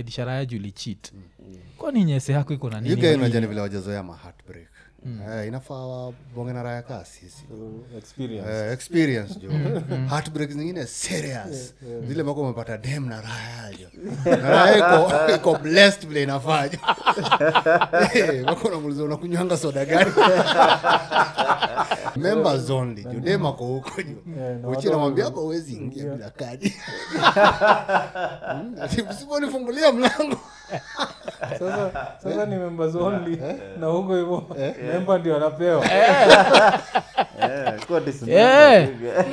disharaya julichit kwani nyese yako iko na nini yuga hadi- unajani vile wajazoea ma heartbreak Eh, inafaa wabonge na raya kaa sisi experience Eh, experience jo heartbreak zingine serious zile mako umepata dem na raya jo na raya iko iko blessed vile inafanya Eh, mako unamuuliza unakunywanga soda gani members only jo dem ako huko jo uchi namwambia hapa uwezi ingia bila kadi Mm, ati msiponifungulia mlango sasa sasa ni members only na huko hivyo memba ndio anapewa Eh, kuwa disciplined. Eh.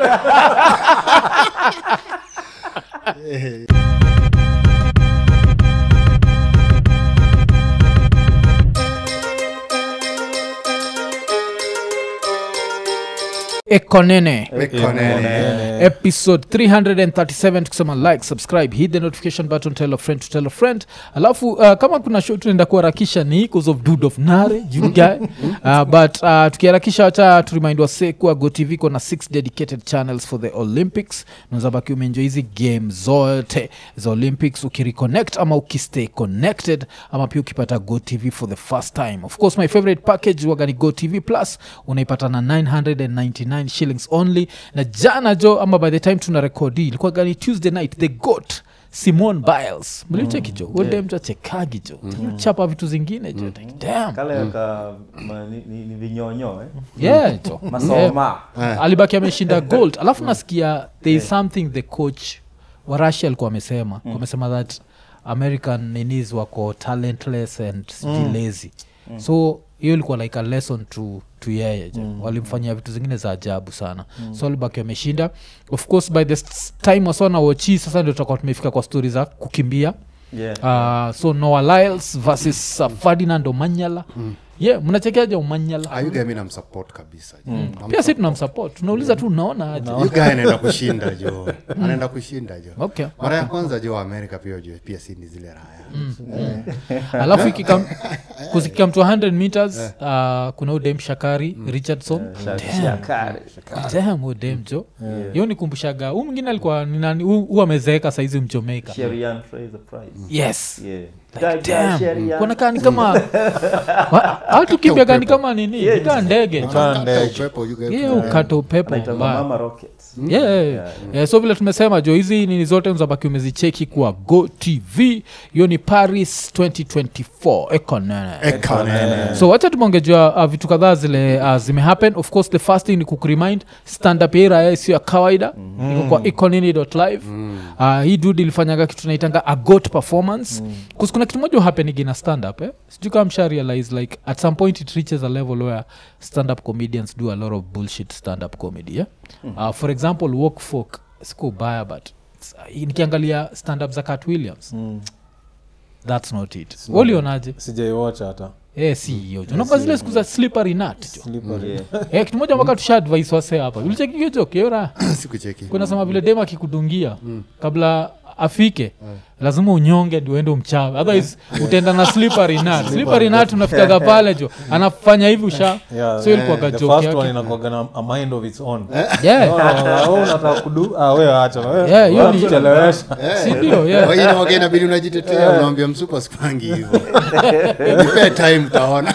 ekonene Mekonene. episode 337 tukisema like subscribe hit the notification button tell a friend to tell a friend alafu uh, kama kuna show tunaenda kuharakisha ni cause of dude of nare you guy uh, but uh, tukiharakisha wacha turimind wase kuwa gotv iko na six dedicated channels for the olympics unaweza baki umeenjoy hizi game zote za olympics ukireconnect ama ukistay connected ama pia ukipata gotv for the first time of course my favorite package wagani gotv plus unaipata na 999 shillings only na jana jo ama by the time tuna rekodi ilikuwa gani tuesday night the got simon biles mlicheki jo ude mtu achekagi jo chapa vitu zingine jo like, damn kale ka ma- ni, ni, ni vinyonyo eh? yeah jo Yeah. masoma alibaki ameshinda gold alafu nasikia there is something the coach wa russia alikuwa amesema mm. amesema that american ninis wako talentless and sijui lazy so hiyo ilikuwa like a lesson to to yeye je walimfanyia vitu zingine za ajabu sana so alibaki ameshinda of course by the s- time wasona wochi sasa ndio tutakuwa tumefika kwa stori za kukimbia yeah. uh, so noah lyles versus uh, ferdinand omanyala ye yeah, mnachekeaja omanyala ayuga mi namsupport kabisa jo. pia si tunamsupport tunauliza tu unaona aje yuga anaenda kushinda jo anaenda kushinda jo okay mara ya kwanza jo amerika pia jo pia si ni zile raya alafu ikikam kusikikam to 100 meters uh, kuna udem shakari richardson Shakari. Damn, huyu dem jo hiyo nikumbushaga huu mwingine alikuwa ni nani huu huu amezeeka saizi mjomaica Sherian Fraser Price. yes Yeah. Like, Gaga damn, Sherian. kuonekana ni kama atukimbiaga ni kama nini Yeah, ikaa ndege Kaa ndege. upepo yuga ye ukata upepo Anaitwa mbaya Mama Rockets. yeah, yeah, yeah. Yeah, so vile tumesema jo hizi nini zote zabaki umezicheki kwa go tv hiyo ni paris 2024 ekonene ekanene so wacha tumeongejwa uh, vitu kadhaa zile uh, zimehappen of course the first thing ni kukurimind stand up ira sio ya kawaida mm. iko kwa econini.live mm. uh, hii dud ilifanyaga kitu naitanga a got performance mm. kuna kitu moja uhapenigi na stand up eh? sijui kama msha realize like at some point it reaches a level where stand up comedians do a lot of bullshit stand up comedy yeah? uh, for example walk folk siku baya but it's- uh, nikiangalia stand up za cat williams Mm. that's not it walionaje sijaiwatch hata Eh, si hiyo jo nakuwa zile siku za slippery nut jo Slippery. Yeah. Eh, kitu moja mpaka tusha advice wase hapa ulichekio jokeora sikucheki kunasema vile dem akikudungia kabla afike lazima unyonge ndio uende umchawe otherwise utaenda na slippery nut slippery nut unafikaga pale jo anafanya hivi usha Yeah, so ilikuwa the ka joke first yake. one inakuwaga na a mind of its own yeah Oh, wewe unataka kudu ah, wewe acha wewe Yeah, hiyo ni- chelewesha si ndio yeah wengine wage inabidi unajitetea unaambia msupa spangi hivo nipe time utaona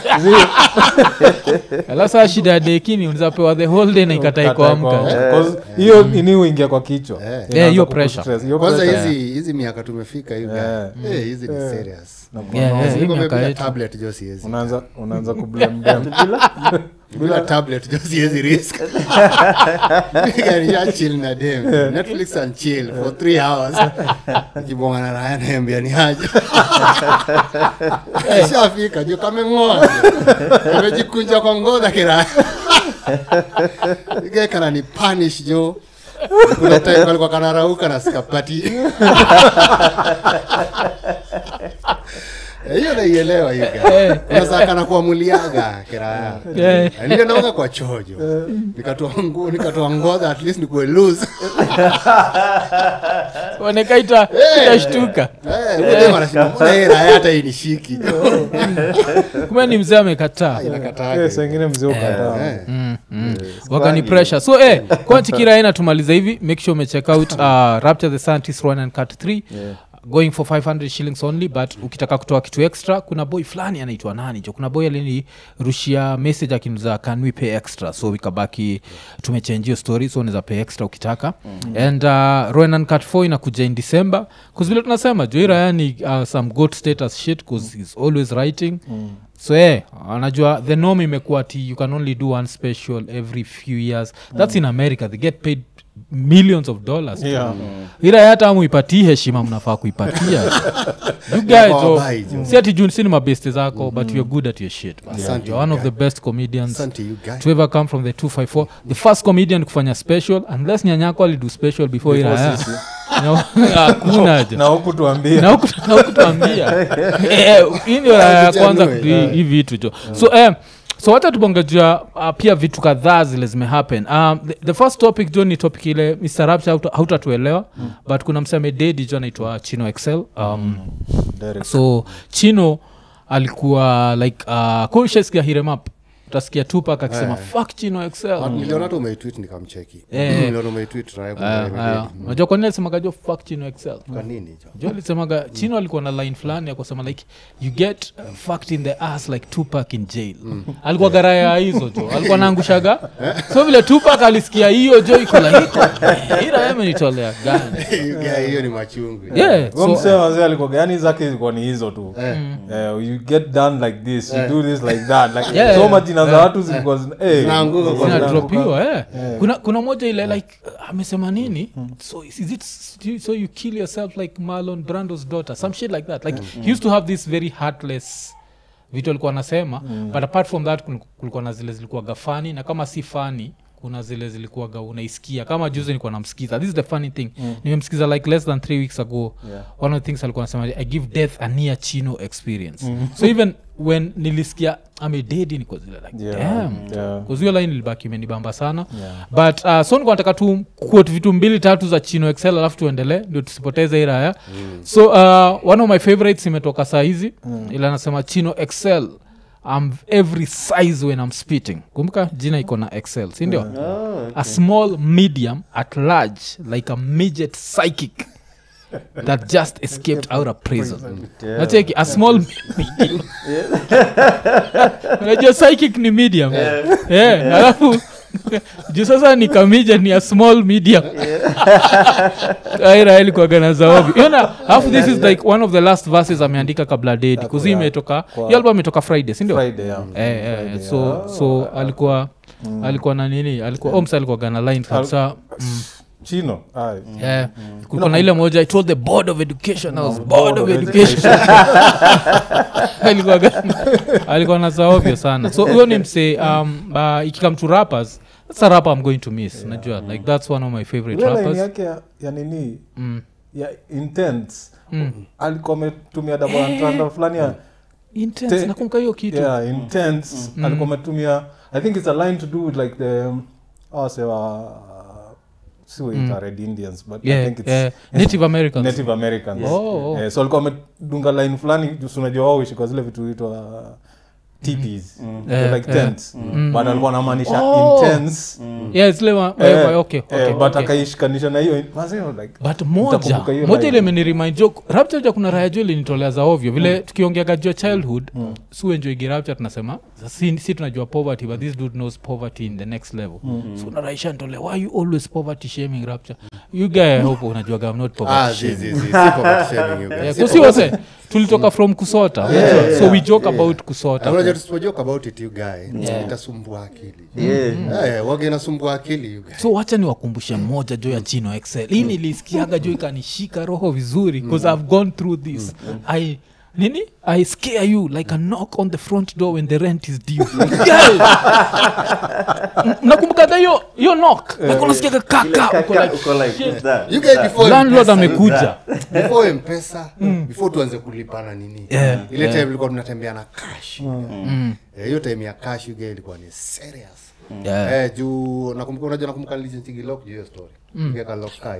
alafu saa shida ya dekini unazapewa the whole day na ikatai kuamka Because hiyo ini uingia kwa kichwa Inaanza Yeah, hiyo kuku pressure. stress. Hiyo kwanza pressure. hizi hizi miaka tumefika hivi Yeah. Eh, hizi ni serious Yeah, yeah, hii Niko miaka bila yetu. tablet jo siwezi unaanza unaanza kublame them bila tablet jo siwezi risk nisha chill na dem netflix and chill for three hours ikibonga na raya naambia ni haja shafika jo kameng'oa amejikunja kwa ngodha kiraya igekana ni punish jo kuna time alikuwa kanarauka na skapati Eh, hiyo naielewa hiyo Eh. unasa kana kuamuliaga kiraya Eh. ndio naoga kwa chojo nikatoa nguo nikatoa ngodha at least nikuwe loose onekaita itashtuka eh ule wanashinda mbona hii raya hata inishiki kumbe ni mzee amekataa inakataa Yeah, saa ingine mzee ukataa eh mm, mm. wakani pressure so eh, kwanchikiraina tumaliza hivi make sure umecheck out uh, rapture the scientist run and cut 3 Yeah. going for 500 shillings only but ukitaka kutoa kitu extra kuna boy fulani anaitwa nani jo kuna boy alinirushia message akinuza can we pay extra so ikabaki tumechenjio story so unaweza pay extra ukitaka mm-hmm. and uh, roenan cat 4 inakuja in december bcause vile tunasema jo iraya ni uh, some good status shit bcause he's always writing mm so eh, anajua the norm imekuwa ti you can only do one special every few years that's in america they get paid millions of dollars Yeah. ila hata amuipatii heshima mnafaa kuipatia you guys Kwa oh, wabai, jo. si ati juu si ni mabeste zako but you're good at your shit man. Asante, you're one of guy. the best comedians Asante, you guy. to ever come from the 254 the first comedian kufanya special unless nyanyako alidu special before Before ila sisi. hakuna ja na huku tuambia na huku- na hukutuambia Eh, hii ndio raya ya kwanza Tuchanue, kudu hii vitu jo so eh, so wacha tubongejua uh, pia vitu kadhaa zile zimehappen um, the, the first topic jo ni topic ile mr rapture hauta- hautatuelewa but kuna mseme dedi jo anaitwa chino excel um, Derek. so chino alikuwa like uh, kushasikia hiremap utasikia tupak akisema Eh. fuck chino excel Ah, niliona tu umeitweet nikamcheki Eh. niliona umeitweet Raya kuna Aya, Raya aya. Mededi. unajua kwa nini alisemaga jo fuck chino excel kwa nini jo jo alisemaga chino alikuwa na line fulani ya kusema like you get uh, fucked in the ass like tupak in jail alikuwa garaya hizo jo alikuwa naangushaga so vile tupak alisikia hiyo jo iko like iraemenitolea gani You guy, hiyo ni machungu yeah Huyo so, msee wazee alikuwa gani zake zilikuwa ni hizo tu Eh, you get done like this you do this like that like Yeah, so yeah. majina za watu zilikuwa zina- eh, Zinaanguka kwa zilikuwa zinadropiwa eh. kuna, kuna moja ile like uh, amesema nini so is it so you kill yourself like marlon brando's daughter some shit like that like he used to have this very heartless vitu alikuwa anasema but apart from that kul- kulikuwa na zile zilikuwa gafani na kama si fani kuna zile zilikuwaga unaisikia kama juzi nilikuwa namsikiza this is the funny thing nimemsikiza like less than three weeks ago Yeah. one of the things alikuwa anasema i give death a near chino experience so even when nilisikia amededi niko zile like Yeah, damn yeah. kuzio line ilibaki imenibamba sana Yeah. but uh, so nikuwa nataka tu quote vitu mbili tatu za chino excel alafu tuendelee ndio tusipoteze hii raya so uh, one of my favorites imetoka saa hizi mm. ila anasema chino excel I'm every size when I'm spitting kumbuka jina iko na excel sindio Oh, a small medium at large like a midget psychic that just escaped out of prison yeah. nacheki a small medium unajua psychic ni medium yeah, alafu juu sasa ni kamija ni a small medium airaeli kuagana zaobi yona alafu this is like one of the last verses ameandika kabla dedi kuzi imetoka Kwa- hiyo album imetoka friday sindio Friday, yeah. Eh, eh, so so alikuwa alikuwa na nini alikuwa oms alikuwa gana line kabisa mm, chino Aye. yeah. kulikuwa na ile moja i told the board of education i was board of of education alikuwa gana- alikuwa na zaovyo sana so huyo ni msee um, uh, ikikam to rappers that's a rapper i'm going to miss najua like that's one of my favorite Ile line rappers yake ya, ya nini mm. ya intense Mm. alikuwa ametumia double entendre fulani ya intense Te- nakumbuka hiyo kitu yeah intense alikuwa ametumia i think it's a line to do with like the um, oh, say, uh, siwaita red indians but i yeah, think it's yeah. native americans native americans Oh, oh. Eh, so alikuwa amedunga line fulani juu unajua wao huishi kwa zile vitu huitwa teepees They're Eh, like eh. tents but alikuwa anamaanisha Oh. intense yeah, zile wa- Eh, eh, okay, eh, okay, but okay. akaishikanisha na hiyo mazee, like but moja Nitakumbuka hiyo moja line. ile imenirimind jo rapture kuna raya jo ilinitolea za ovyo vile tukiongeaga jua childhood mm. suenjoigi rapture tunasema si, si tunajua poverty but this dude knows poverty in the next level mm. so naraisha ntolea why you always poverty shaming rapture you guy I hope unajuaga I'm not ah poverty zi shaming zi zi si poverty shaming you guys. Yeah, Si kusi poverty- wote tulitoka from kusota so we joke about kusota Na unajua tusipojoke about it you guy itasumbua akili Yeah. Eh, waga inasumbua akili you guy. so wacha niwakumbushe moja jo ya chino excel hii nilisikiaga jo ikanishika roho vizuri bcause i've gone through this i nini i scare you like a knock on the front door when the rent is due Guys! M- mnakumbukaga hiyo hiyo knock like unasikiaga Ile kaka uko kaka, like, uko like, who's that? You guys before landlord M-Pesa, amekuja before mpesa before tuanze kulipana nini Yeah, ile time ilikuwa tunatembea na cash Eh, hiyo time ya cash you guy ilikuwa ni serious Yeah. Eh, juu nakumbuka unajua nakumbuka nilichingilok juu hiyo story Ningeka lock kai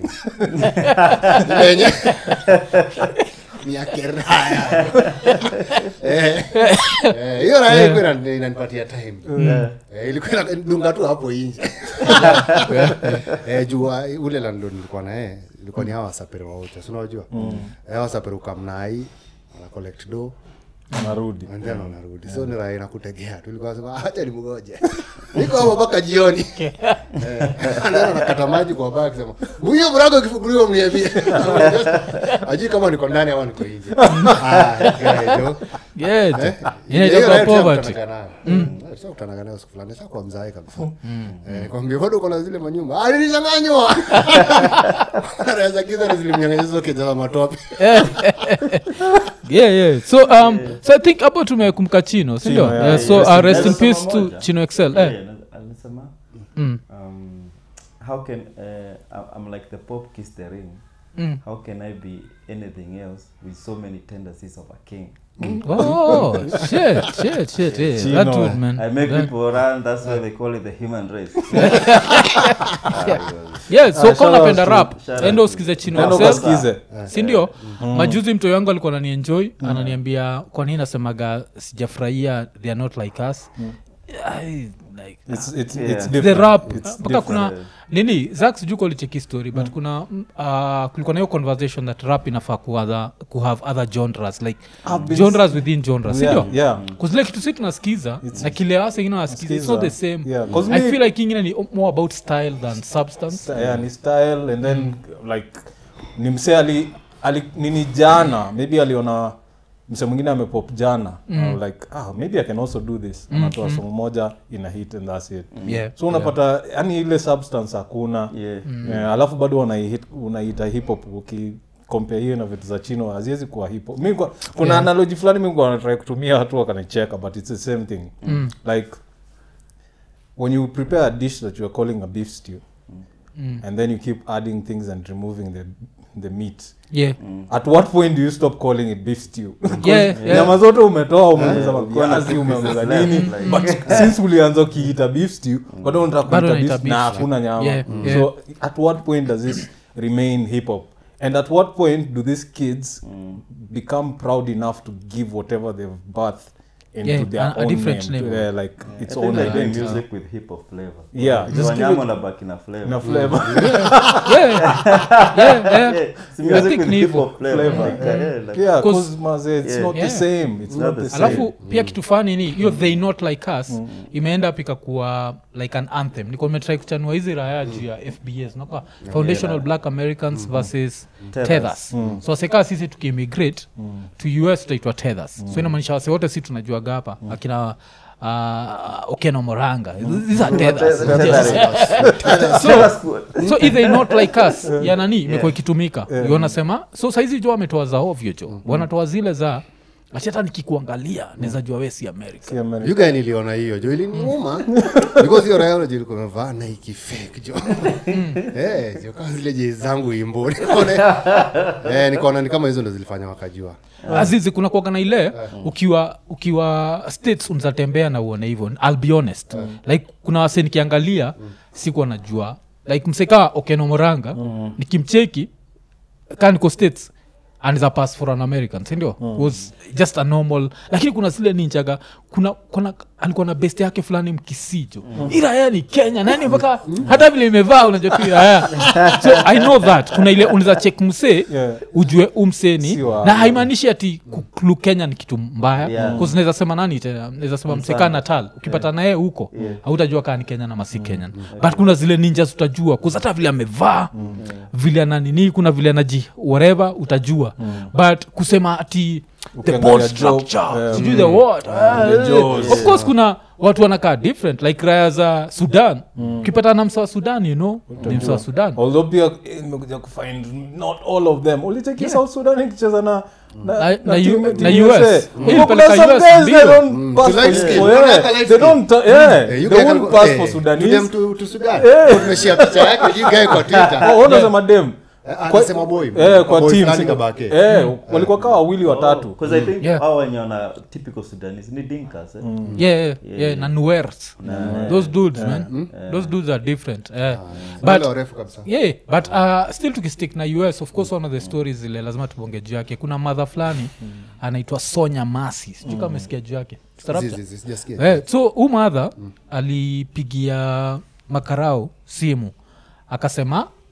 Ile yenye ni ya keraya Eh, eh, hiyo raya ilikuwa inani- inanipatia time Eh, ilikuwa inadunga tu hapo inje Eh, juu ah, ule landlord nilikuwa naye ilikuwa ni hawa wasapere wote si unajua Eh, wasapere ukamnai ana collect do narudi and then unarudi so ni raha inakutegea tulikuwa sema acha nimgoje niko hapo mpaka jioni Eh, and then anakata maji kwa bag sema huyo mlango kifunguliwa mniambie ajui kama niko ndani ama niko nje ah guy, jo. Yeah, Eh? inaitwa Hiyo right poverty. tunakutanaga nayo. Eh, tunakutanaga nayo siku fulani sasa kwa mzae kabisa Eh, kwambia bado uko na zile manyumba ah nilichanganywa anaweza kiza zilimnyang'anya hizo kijana matope yeah, yeah. so um, so i think hapo tumekumka chino sindio Chino, yeah, yeah, so yeah. uh, rest in Nasema peace to moja. chino excel Yeah, eh. na- anasema mm. um, how can uh, I- I'm like the Pope kissed the ring. Mm. How can I be anything else with so many tendencies of a king? oh shit shit shit yeah. Chino. that would man I make That- people run. That's why they call it the human race. yeah so Ah, kama shout out unapenda to- rap shout out endo to- usikize chino Enda excel ukasikize sindio majuzi mtoi wangu alikuwa nanienjoy ananiambia kwa nini nasemaga sijafurahia they are not like us I, like, It's- it's- Yeah. it's the different. rap It's mpaka kuna different. nini zak sijuu kolicheki story but kuna mm, uh, kulikuwa na hiyo conversation that rap inafaa kuother, kuhave other genres like been- genres within genres Yeah, sindio yeah. kuzile kitu si tunasikiza na kile wase ingine wanasikiza it's not the same Yeah, 'cause i me- feel like ingine ni more about style than substance Sta- yeah, ni style and then like ni msee ali, ali nini jana maybe aliona mse mwingine amepop jana mm. like ah, maybe i can also do this anatoa somo moja ina hit and that's it Yeah, so unapata yani ile substance hakuna Yeah. yeah, alafu bado unaihit- unaita hip hop uki compare hiyo na vitu za chino haziwezi kuwa hip hop mi kwa- kuna Yeah. analogy fulani mi kwa natrai kutumia watu wakanicheka but it's the same thing Mm. like when you prepare a dish that you are calling a beef stew Mm. and then you keep adding things and removing the the meat yeah at what point do you stop calling it beef stew Yeah, yeah. nyama zote umetoa umeongeza Kuna maviazi kitu umeongeza left, nini like- but since ulianza ukiita beef stew bado unataka Bado kuita unaita beef na beef. hakuna nyama Yeah, yeah. so at what point does this remain hip hop and at what point do these kids become proud enough to give whatever they've birthed into Yeah, their a- a own different name, name. to, uh, like I its think own they're doing identity music with hip hop flavor. Yeah, So just give wanyama it- wanabaki na flavor. na flavor yeah yeah yeah Yeah, it's I music think with ni hip hivyo. hop flavor. Flavor. Like, uh, yeah, like- yeah 'Cause- cause maze it's Yeah. not Yeah. the same it's not the same alafu pia kitu fani ni hiyo they not like us imeenda pika kuwa like an anthem niko nimetrai kuchanua hizi raya juu ya fbs naka foundational black americans versus Tethers. tethers so wasekaa sisi tukiimmigrate to us tutaitwa tethers so inamaanisha wase wote si tunajuaga hapa akina uh, okeno moranga these are tethers Yes. so, so if they not like us ya nani imekuwa ikitumika yeah. wanasema so saizi jo wametoa za ovyo jo wanatoa zile za ati hata nikikuangalia naweza jua we si america Si America. yuga niliona hiyo jo iliniuma because hiyo raya unajua ilikuwa imevaa naiki fake jo eh jo kama zile jezi zangu imbo nikaona eh nikaona ni kama hizo ndo zilifanya wakajua azizi kuna kuaga na ile ukiwa ukiwa states unzatembea na uone hivyo ill be honest like kuna wase nikiangalia sikuwa najua like mseka okeno moranga nikimcheki kaa niko states and is a pass for an american sindio was just a normal lakini kuna zile ninjaga kuna, kuna alikuwa na best yake fulani mkisijo mm. iraya ni kenya nani mpaka hata vile imevaa unajua tu iraya so i know that kuna ile unaweza check msee Yeah. ujue umseni Si wa- na haimaanishi ati kuklu kenya ni kitu mbaya Yeah. yeah. naweza sema nani tena naweza sema msekaa natal ukipata naye huko hautajua kaa ni kenya na masi kenyan but kuna zile ninjas utajua kuz hata vile amevaa vile ananini kuna vile anaji whatever utajua but kusema ati the Ukiangalia ball job, structure yeah, sijui the what ah, the eh. jaws. of course kuna watu wanakaa different like raya za sudan ukipata na msa wa sudan you know ni msa wa sudan although pia eh, nimekuja kufind not all of them ulicheki south sudan ikicheza na Na- na, na team- U- team na USA. US. Huko Ilipeleka kuna some US guys mbio. they don't Mm, pass to for- light skin. for- Unataka yeah, light they skin. don't ta- yeah, Eh, you they guy won't can- pass eh, for to Sudanese. them to- to Sudan. Tumeshare picha yake you guy kwa Twitter. Oh, unasema dem Eh, anasema boy. Eh, kwa Boy team fulani si- kabake. eh, walikuwa kaa wawili watatu Because I think Yeah. hao wenye wana typical Sudanese ni dinkas eh? yeah, yeah, yeah, na nuers those dudes man those dudes are different eh. Wale but warefu kabisa yeah but uh, still tukistick na us of course one of the stories zile lazima tubonge juu yake kuna madha fulani anaitwa sonya masi sijui kama amesikia juu yake Starapta? Zizi, zizi, sijasikia. Eh, so huu madha alipigia makarao simu akasema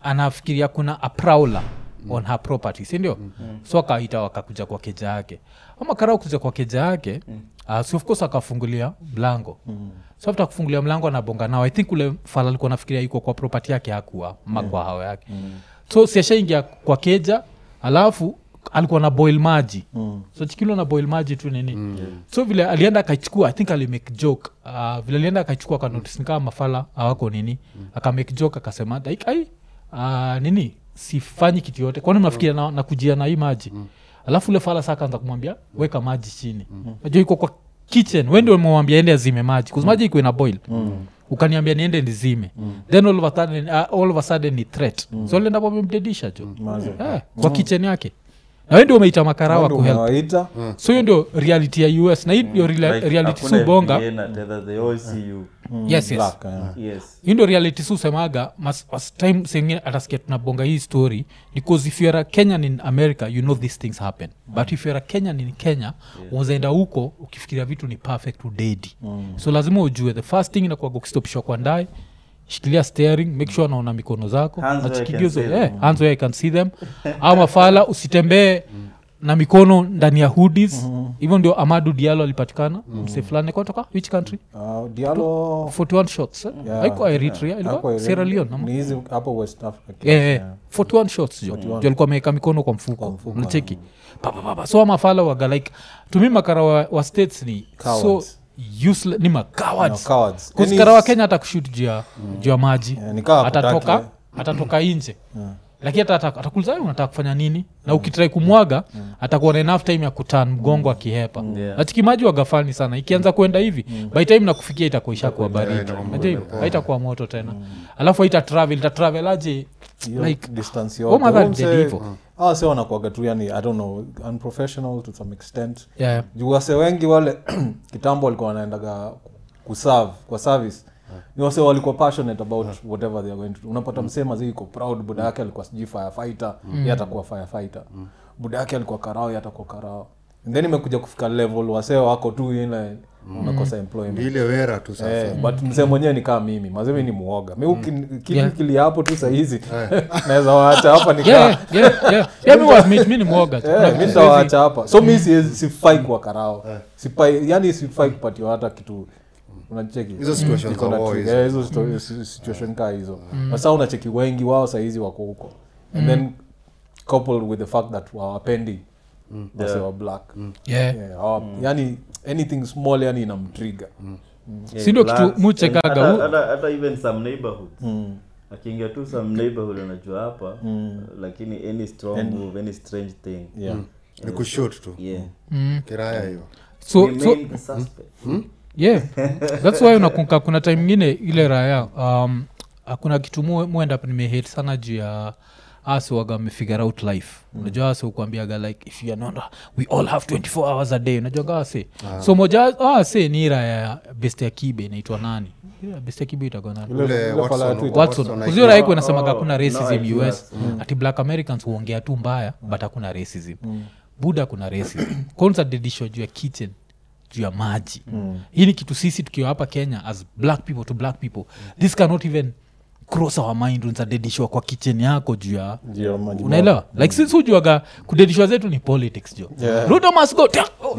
anafikiria kuna a prowler on her property sindio so akaita wakakuja kwa keja yake ama karao kuja kwa keja yake uh, so of course akafungulia mlango so after kufungulia mlango anabonga nao i think ule fala alikuwa nafikiria yuko kwa property yake hakuwa ma kwa hao yake so siashaingia kwa keja alafu alikuwa na boil maji mm. so chikilo na boil maji tu nini mm. so vile alienda akaichukua i think alimake joke uh, vile alienda akaichukua akanotis ni kama mafala awako nini mm. akamake joke akasema like ai uh, nini sifanyi kitu yote kwani mnafikiria na, na kujia na hii maji mm. alafu ule fala saa akaanza kumwambia weka maji chini mm. najua iko kwa kitchen we ndio umemwambia ende azime maji kuzi maji iko ina boil mm ukaniambia niende nizime mm. then all of, a sudden, uh, all of a sudden ni threat mm. so lienda pamemdedisha jo Maze. eh, kwa kitchen yake na we ndio umeita makarawa Ndio kuhelp umewaita so hiyo ndio reality ya us na hii ndio rela- Like, reality hakuna su bonga VPN at either they all see you. yes, yes. black, eh. Yes. hii ndo reality su semaga mas, mas time sengine atasikia tunabonga hii story because if youare a kenyan in america you know these things happen but if youare a kenyan in kenya yeah. unazaenda huko ukifikiria vitu ni perfect udedi mm. so lazima ujue the first thing inakuaga ukistopishwa kwa ndae shikilia steering make sure naona mikono zako Hands where I can Nachikigeuza- see them. eh, hands where I can see them au mafala usitembee na mikono ndani ya hoodies hivyo ndio amadu dialo alipatikana mse fulani kutoka which country Uh, dialo 41 shots eh? Yeah. haikuwa eritrea Hapo ilikuwa ile- sierra leone ama? ni hizi hapo west africa Eh, eh, Yeah. 41 shots jo jo alikuwa ameweka mikono kwa mfuko mfuko, mnacheki papapapa so amafala waga like tumi makara wa, wa states ni Cowards. so useless ni makawards No, cowards. kusikara Any- wa kenya hata kushut juu ya juu ya maji Yeah, ni kama atatoka hakutaki, atatoka nje lakini hata ata- atakuuliza "Wewe unataka kufanya nini na ukitrai kumwaga atakuwa na enough time ya kutan mgongo akihepa Yeah. nachikimaji wagafani sana ikianza kuenda hivi by time nakufikia itakuwa ishakuwa baridi itakuwa Unajua hivyo? haitakuwa moto tena alafu haita travel ita travel aje hiyo like distance oh my yote God, Umse- dead evil. hawa se wanakuaga tu yani i don't know unprofessional to some extent yeah. juu wase wengi wale kitambo walikuwa wanaendaga kuserve kwa service ni wase walikuwa passionate about whatever they are going to do unapata msema zi iko proud buda yake alikuwa sijui firefighter mm. ye atakuwa firefighter buda yake alikuwa karao ye atakuwa karao And then imekuja kufika level wase wako tu ile unakosa employment Ni ile wera tu sasa Eh, but mzee mwenyewe ni kaa mimi mazemi ni muoga mi ukini- Yeah. kili hapo tu sahizi naweza waacha hapa nikaa yeah, yeah, yeah. yeah, mi wa- mi- mi ni mwoga tu. Kuna Eh, mi vitu nitawaacha hapa so mi siwezi- sifai kuwa karao sifai yani sifai kupatiwa hata kitu unacheki Hizo situations Iko na za war tri- hizo. eh, hizo situ- si- situation kaa hizo sasa unacheki wengi wao sahizi wako huko and then coupled with the fact that wawapendi wase wa black yeah. Yeah, hawa- yani anything small yani inamtriga Yeah, Si ndio blacks. kitu muchekaga Hata- hu- hata- hata even some neighborhoods akiingia tu some neighborhood anajua hapa lakini any strong move any strange thing yeah. ni kushut tu yeah kiraya hiyo so, Remain so the suspect. yeah thats why unakunka kuna time ingine ile raya um, kuna kitu mu- muenda nimehate sana juu ya asi waga amefigure out life unajua ase ukuambiaga like if you are not we all have 24 hours a day unajua gawase so moja ase ni raya ya best ya kibe inaitwa nani Ile best ya kibe itakuwa nani Ule- Ule ule Watson- fella ya Twitter. watson Watson kuzio IQ. raiko inasemaga Oh, kuna no, racism IQ, us ati black americans huongea tu mbaya but hakuna racism buda kuna racism kwanza dedisho juu ya kitchen juu ya maji hii ni kitu sisi tukiwa hapa kenya as black people to black people this cannot even cross our mind unzadedishwa kwa kitchen yako juu ya Juu ya maji unaelewa like sisi hujuaga kudedishwa zetu ni politics jo Yeah. ruto must go Tia- oh,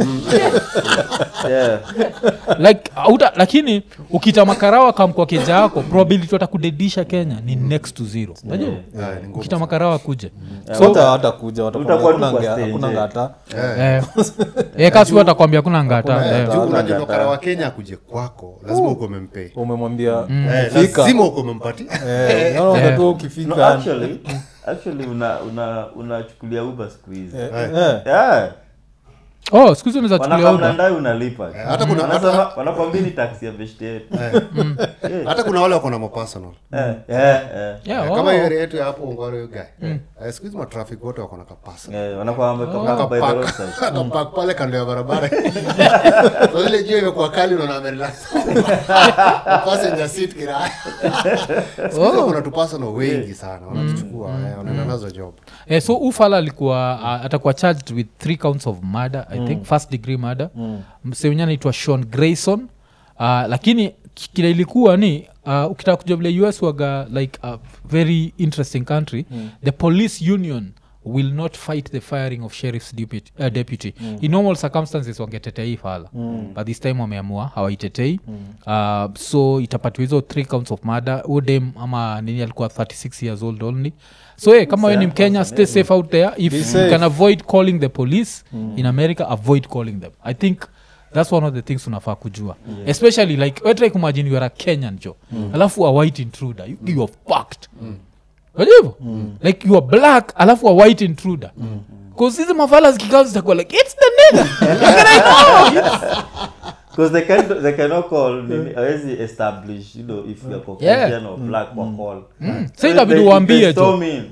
yeah like auta, lakini ukita makarawa kam kwa keja yako probability watakudedisha kenya ni next to zero unajua Ah, ni ngumu ukita makarawa kuja so hata hatakuja watakwambia Utakuwa tu hakuna kwa ngea- stage, hakuna eh. ngata Eh, eh, kasi watakwambia kuna ngata eh. Juu unajua nokara wa kenya akuje kwako lazima uko umempei umemwambia Eh, fika lazima uko umempatia Eh, unaona Eh. tu no, ukifika actually actually una una unachukulia uber siku hizi Eh, eh. yeah oh sikuhizi unaweza chukulia wanakamna uba ndai unalipa hata kuna- Wanasema- hata- wanakwambia ni taxi ya beshte yetu hata kuna wale wako na mapersonal Eh, eh, eh. Yeah, Eh, oh. kama hiyo area yetu ya hapo ongoro hiyo guy Eh, siku hizi matrafik wote wako na kapersonal Eh, wanakwambia kama by the roadside akapak pale kando ya barabara so ile jua imekuwa kali unaona amerelax passenger seat kiraya siku hizi kuna tupasano wengi sana wanatuchukua eh, wanaenda nazo job eh, so ufala alikuwa uh, atakuwa charged with three counts of murder i think first degree murder mm. msewenye anaitwa sean grayson uh, lakini ki- kile ilikuwa ni uh, ukitaka kujua vile us waga like a very interesting country mm. the police union will not fight the firing of sheriff's deputy, uh, deputy. Mm. in normal circumstances wangetetea hii fala mm. but this time wameamua hawaitetei mm. uh, so itapatiwa hizo three counts of murder udem ama nini alikuwa 36 years old only so hey, kama we ni mkenya stay safe out there if Be you safe. can avoid calling the police mm. in america avoid calling them i think that's one of the things unafaa kujua yeah. especially like wetrai kumagine you are a kenyan jo mm. alafu a white intruder you, you are fucked mm. hivo mm. like you are black alafu a white intruder bcause hizi mafala zikikaa zitakuwa like it's the nigga Like, I know, it's- because they can they cannot call nini hawezi establish you know if you are caucasian or black kwa call so itabidi They- uambie they jo storm in.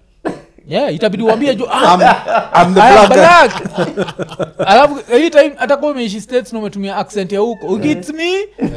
yeah itabidi uambie jo ah, I'm the I am black guy. black alafu hii time atakuwa umeishi states na umetumia accent ya huko ukits me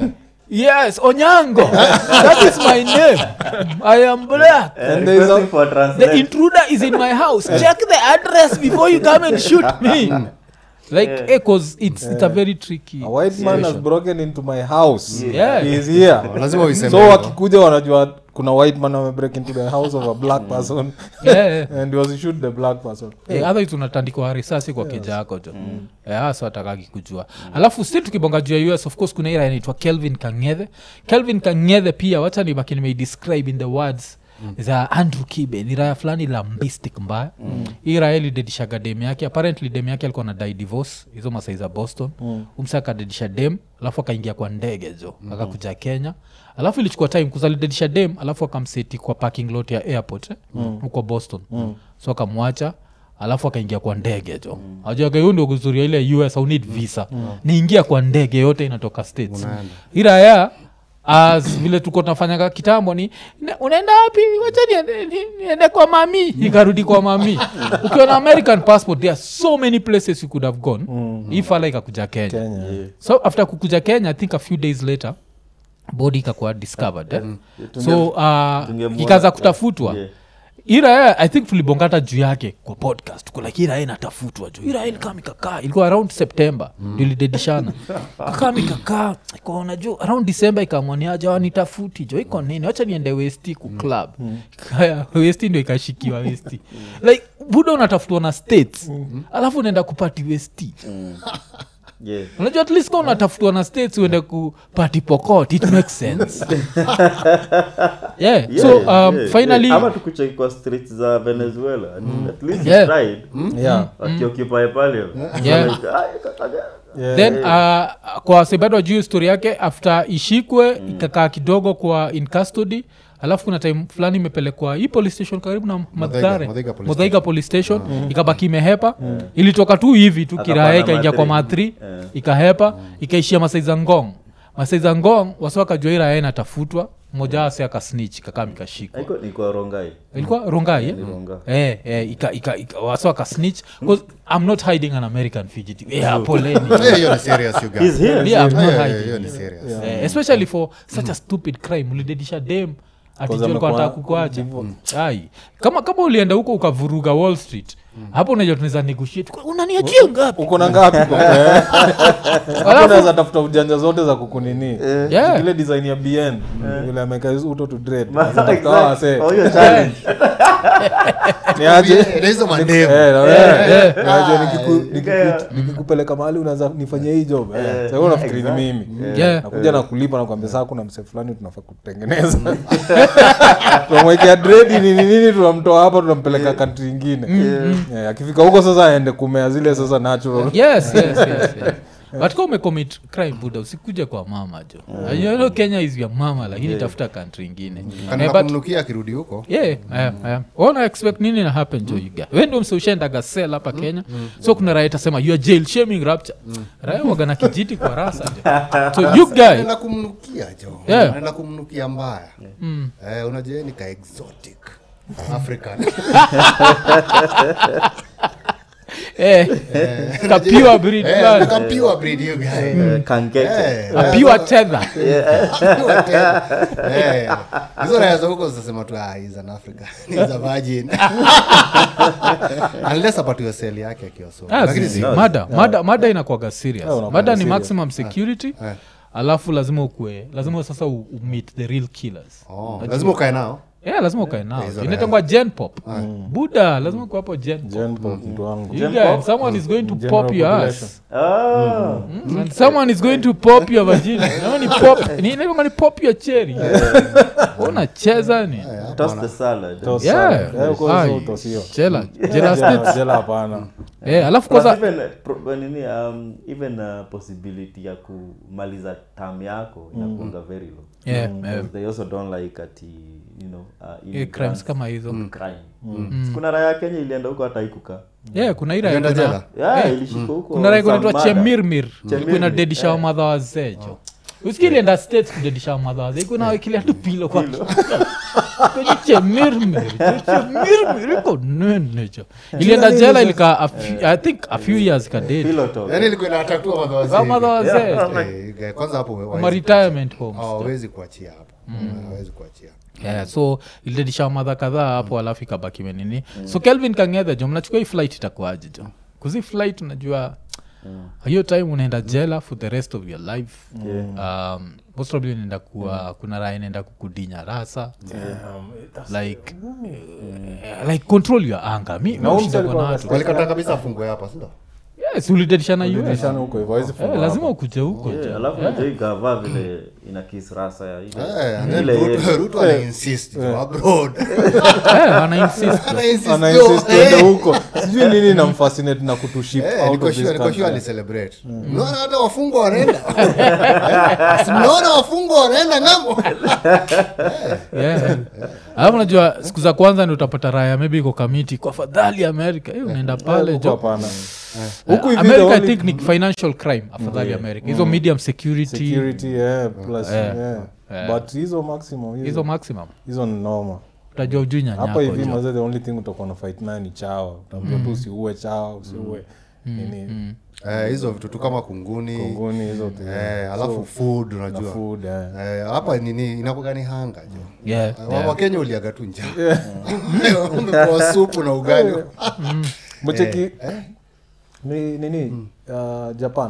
yes onyango that is my name i am black Eh, there is requesting a- for the translate. intruder is in my house check the address before you come and shoot me like Yeah. eh, cause it's, it's a very tricky a white man has situation. broken into my house Yeah. he is here lazima uiseme so hivyo. wakikuja wanajua kuna white man amebreak into the house of a black person Yeah, yeah. and was shoot the black person Eh, otherwise unatandikwa risasi kwa keja yako jo Eh, hasa atakaki kujua alafu si tukibonga juu ya us of course kuna ira inaitwa kelvin kangethe kelvin kangethe pia wacha nibaki nimeidescribe in the words za andrew kibe ni raya fulani la mbistic mbaya mm. hii raya ilidedishaga dem yake apparently dem yake alikuwa na dai divorce hizo masai za boston mm. umsa akadedisha dem alafu akaingia kwa ndege jo mm. akakuja kenya alafu ilichukua time kuzalidedisha dem alafu akamseti kwa parking lot ya airport eh? mm. huko boston mm. so akamwacha alafu akaingia kwa ndege jo mm. ajuaga hiyo ndio kuzuria ile us au need visa mm. niingia kwa ndege yote inatoka states iraya as vile tuko tunafanyaga kitambo ni "Ne- unaenda wapi wacha niende- ni- niende kwa mami ikarudi kwa mami ukiwa na american passport there are so many places you could have gone mm. ifala ikakuja kenya kenya so after kukuja kenya i think a few days later body ikakuwa discovered eh? so uh, tungemuona- ikaanza kutafutwa Yeah. irae i think tulibongata juu yake kwa podcast tuko like irae inatafutwa juu irae ilikaa mikakaa ilikuwa around september mm. ilidedishana kakaa mikakaa ikaona juu around december ikamwaniaja wanitafuti jo iko nini wacha niende westi ku club Kaya, westi ndio ikashikiwa westi like buda unatafutwa na states alafu unaenda kupati westi Yeah. unajua at least ka unatafutwa na states uende kupati pokot it makes sense yeah. Yeah, so um, yeah, finally yeah. ama tukucheki kwa streets za venezuela I mean, at least Yeah. he tried yeah akioccupy pale Yeah. Like, "Ah, kaka- yeah then uh, kwa sebado juu story yake after ishikwe mm. ikakaa kidogo kwa in custody alafu kuna time fulani imepelekwa hii police station karibu na madhare Muthaiga police modhaiga police station ikabaki imehepa ilitoka tu hivi tu kiraya Akapanda ikaingia kwa mathri. mathri Eh. ikahepa ikaishia masaiza ngong masaiza ngong wasiwakajua hii raya inatafutwa mmoja wase akasnich kakaa mikashikwa Haiko- ilikuwa rongai ilikuwa rongai eh? Ni rongai Eh, eh, ika, ika, ika, wasa wakasnitch bcause i'm not hiding an american fugitive yeah, poleni Eh, hiyo ni serious you guys. He's here. Yeah, I'm not Eh, hiding. hiyo ni serious Eh, especially for such a stupid crime ulidedisha dem Because atijua amekuwa- kukuacha ai kama kama ulienda huko ukavuruga wall street hapo unajua tunaweza negotiate Kwa- unaniachia ngapi uko na ngapi kwa- Eh. Hapo unaweza tafuta ujanja zote za kukunini Yeah. ile design ya bn vile ameka uto to dread Ma- Tafuta exactly. hawa wasee. Oh, hiyo challenge. Ni aje? Yeah, na hizo mandevu Eh, na wewe, eh. unajua Ah, nikiku- yeah. nikiku- nikikupeleka mahali unaanza nifanyia hii job eh. Eh, Sasa wewe unafikiri ni exactly. mimi Yeah. nakuja na kulipa nakwambia saa kuna mse fulani tunafaa kutengeneza tunamwekea dredi nini nini tunamtoa hapa tunampeleka kantri ingine Eh, akifika huko sasa aende kumea zile sasa natural yes yes yes, yes. but ka umecommit crime buda usikuje kwa mama jo you know kenya is your mama lakini tafuta country ingine Eh, Kana but- kumnukia akirudi huko yeah, yeah, yeah. wana expect nini na happen jo yuga we ndio mse ushaendaga sel hapa kenya so kuna raya itasema you are jail shaming rapture raya waga na kijiti kwa rasa jo so you guy naenda kumnukia jo Yeah. naenda kumnukia mbaya eh, unajua ni ka exotic african eh, ka pure breed Eh, man. ka pure breed you guy Eh, kankeke. Eh, a pure tether pure tena. Eh, hizo raya za huko zitasema tu ah, he's an african he's a virgin unless apatiwe seli yake akiwa so Ah, lakini zizi, si mada mada mada inakwaga serious Yeah, unakuwaga mada ni serious. maximum security Eh. alafu lazima ukue lazima sasa u, u meet the real killers Oh, lazima ukae nao yeah, lazima ukae nao hizo inatangwa gen pop buda lazima kuwa hapo gen pop Gen pop mtu wangu You guys, someone is going to General pop your population. ass Ah. Mm, and someone is going to pop your vagina Naona ni pop ni inaitwa ni pop your cherry unacheza ni Toss the salad. Toss Yeah. salad. Eh, uko Ai, hizo utosio. jela jela Jela- states jela hapana eh alafu Plus kwanza even, uh, pro- nini, um, even uh, possibility ya kumaliza tam yako inakuanga very low yeah, yeah. Because they also don't like ati you know uh, Eh, immigrants crimes kama hizo crime kuna raya ya kenya ilienda huko hata ikuka yeah kuna ira Ulienda kuna, jela? yeah, ilishika huko kuna rai some kunaitwa murder. chemirmir Chemirmir, kuna dedisha eh. wamadha wazejo usikilienda states kudedisha wamadha wazee kuna wekilia tu pilo kwa kwenye chemirmir chemirmir iko nene jo ilienda jela ilika a few- i think a few years kadedi Pillow talk. yaani ilikuwa inatatua madha wazee wamadha wazee Eh, guy, kwanza hapo ma hawezi- retirement homes hawawezi kuachia hapo hawezi kuachia yeah, so ilidedisha madha kadhaa hapo alafu ikabaki menini so kelvin kangedhe jo mnachukua hii flight itakuaje jo kuzi flight unajua hiyo time unaenda jela for the rest of your life um, most probably unaenda kuwa kuna raha inaenda kukudinya rasa like eh, like control your anger mi Na huyu mi ushindwa msee na alikuwa watu. walikata kabisa afungwe hapa sindo yes ulidedisha na us Dirishani huko hivyo hawezi Eh, funga lazima hapa. ukuje huko Yeah, jo. alafu najua ikavaa vile ina kiss rasa ya ile Eh, and then ile Ruto- yetu. Ruto ana insist jo, abroad Eh, ana insist Ana insist Ana jo, insist eh. tuende huko sijui nini namfascinate na kutuship Eh, out niko of sure- this niko sure country alicelebrate. Mnaona hata wafungwa wanaenda Si mnaona wafungwa wanaenda ng'ambo Yeah. alafu najua siku za kwanza ni utapata raya maybe iko kamiti kwa fadhali amerika Eh, unaenda pale Huko jo hapana huku hivi the america i only- think ni financial crime afadhali america hizo medium security security yeah, plus Eh, yeah. eh. but hizo maximum hizo hizo, maximum hizo ni noma utajua ujui hapa nyanyako hivi jo. maze the only thing utakuwa na fight naye ni chawa utaambia tu usiue chawa usiue nini Eh, hizo vitu tu kama kunguni kongoni hizo tu eh, alafu food na unajua food eh. Eh, hapa nini inakuwa ni hanga jo Yeah, Eh, yeah. wakenya uliaga tu njaa umepewa supu na ugali mcheki ni nini uh, japan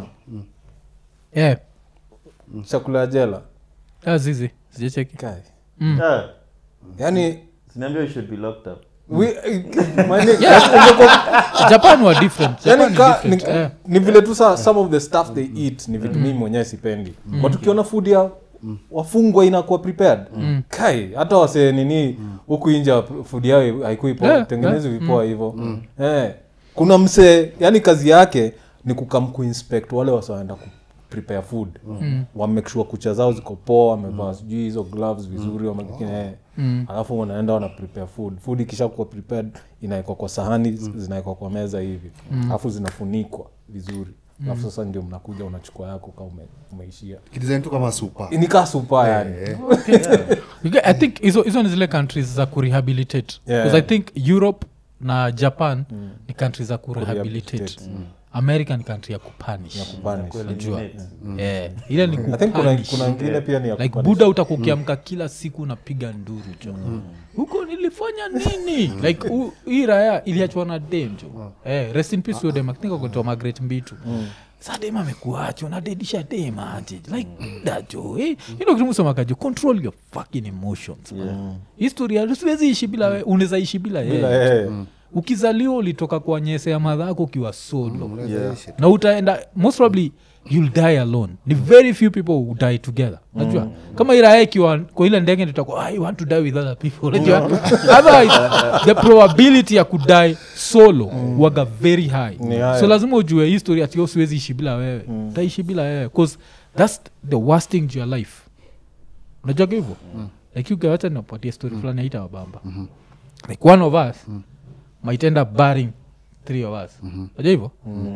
Yeah. chakula ya jela Ah, zizi sijacheki kai Yeah. yani Sinaambia you should be locked up we, mani, ungekuwa- japan wa different Japan yani ni ka, different, ni, eh. ni vile tu sa, some of the stuff they eat ni vitu mimi mwenyewe sipendi but ukiona food ya wafungwa inakuwa prepared kai hata wase nini huku inja food yao haikui poa Yeah, tengenezi vipoa hivyo eh, kuna msee yani kazi yake ni kukam kuinspect wale wasioenda ku prepare food mm. wamake sure kucha zao ziko poa wamevaa sijui hizo gloves vizuri wame- eh, alafu wanaenda wana prepare food food ikisha kuwa prepared inawekwa kwa sahani zinawekwa kwa meza hivi alafu zinafunikwa vizuri alafu sasa ndio mnakuja unachukua yako ka ume, umeishia kidesign tu kama supa nikaa supa yani Eh, You get- i think hizo hizo ni zile countries za kurehabilitate Yeah. because i think europe na japan ni country za kurehabilitate Kurehabilitate, america ni country ya kupanish ya kupanish. Najua. Eliminate. Eh, ile ni I think kuna, kupanish. kuna ingine pia ni ya like kupanish. buda utakuwa ukiamka kila siku unapiga nduru jo huko nilifanya nini like u- hii raya iliachwa na dem jo eh, rest in peace huyo dem I think akotoa magret mbitu sa dem amekuacho nadedisha dem aje like buda jo eh, ino kitimusemakajo control your fucking emotions man. historia siwezi ishi bila we unaweza ishi bila Bila yeye yeye. ukizaliwa ulitoka kwa nyese ya madhako ukiwa solo unaweza ishi tu. na utaenda most probably you'll die alone ni very few people who die together najua kama irae ikiwa kwa ile ndege tutakuwa i want to die with other people unajua otherwise the probability ya kudie solo waga very high Ni high. so lazima ujue history ati "Oh, siwezi ishi bila wewe utaishi bila wewe bcause thats the worst thing to your life unajua hivyo like ukiwacha napatia story fulani aita wabamba like one of us might end up burying three of us unajua hivyo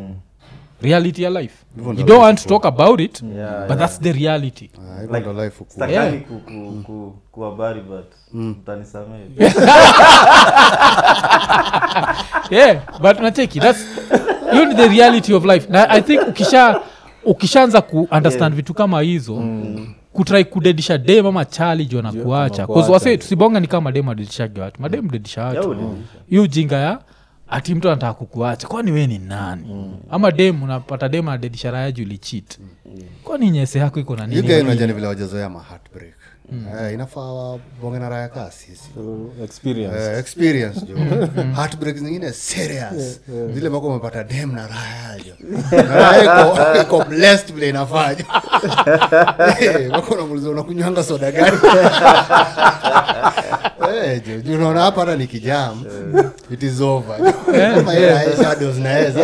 reality ya life Hivyo you ndo don't life want to iko. talk about it Yeah, but yeah. that's the reality Ah, hivyo ndo life huku. Stakani Yeah. ku- ku- ku- kuhabari but mtanisamehe yeah but nacheki thats hiyo ni the reality of life na i think ukisha ukishaanza ku understand Yeah. vitu kama hizo mm. kutrai kudedisha dem ama chali jo na kuacha kuacha. wase tusibonga ni kama madem adedishage watu madem dedisha Yeah, watu udedisha. hiyo ujinga ya ati mtu anataka kukuacha kwani we ni nani ama dem unapata dem adedishara yaji ulichit kwani nyese yako iko na nini yugainajani vile wajazoea ma heartbreak Eh, inafaa wabonge na raya kaa sisi So, experience Eh, experience jo heartbreak zingine serious zile mako umepata dem na raya jo na raya iko- iko blessed vile inafanya Eh, mako namuliza unakunywanga soda gani Eh, jo juu unaona hapa hata nikijam it is over kama ile raya shadows naweza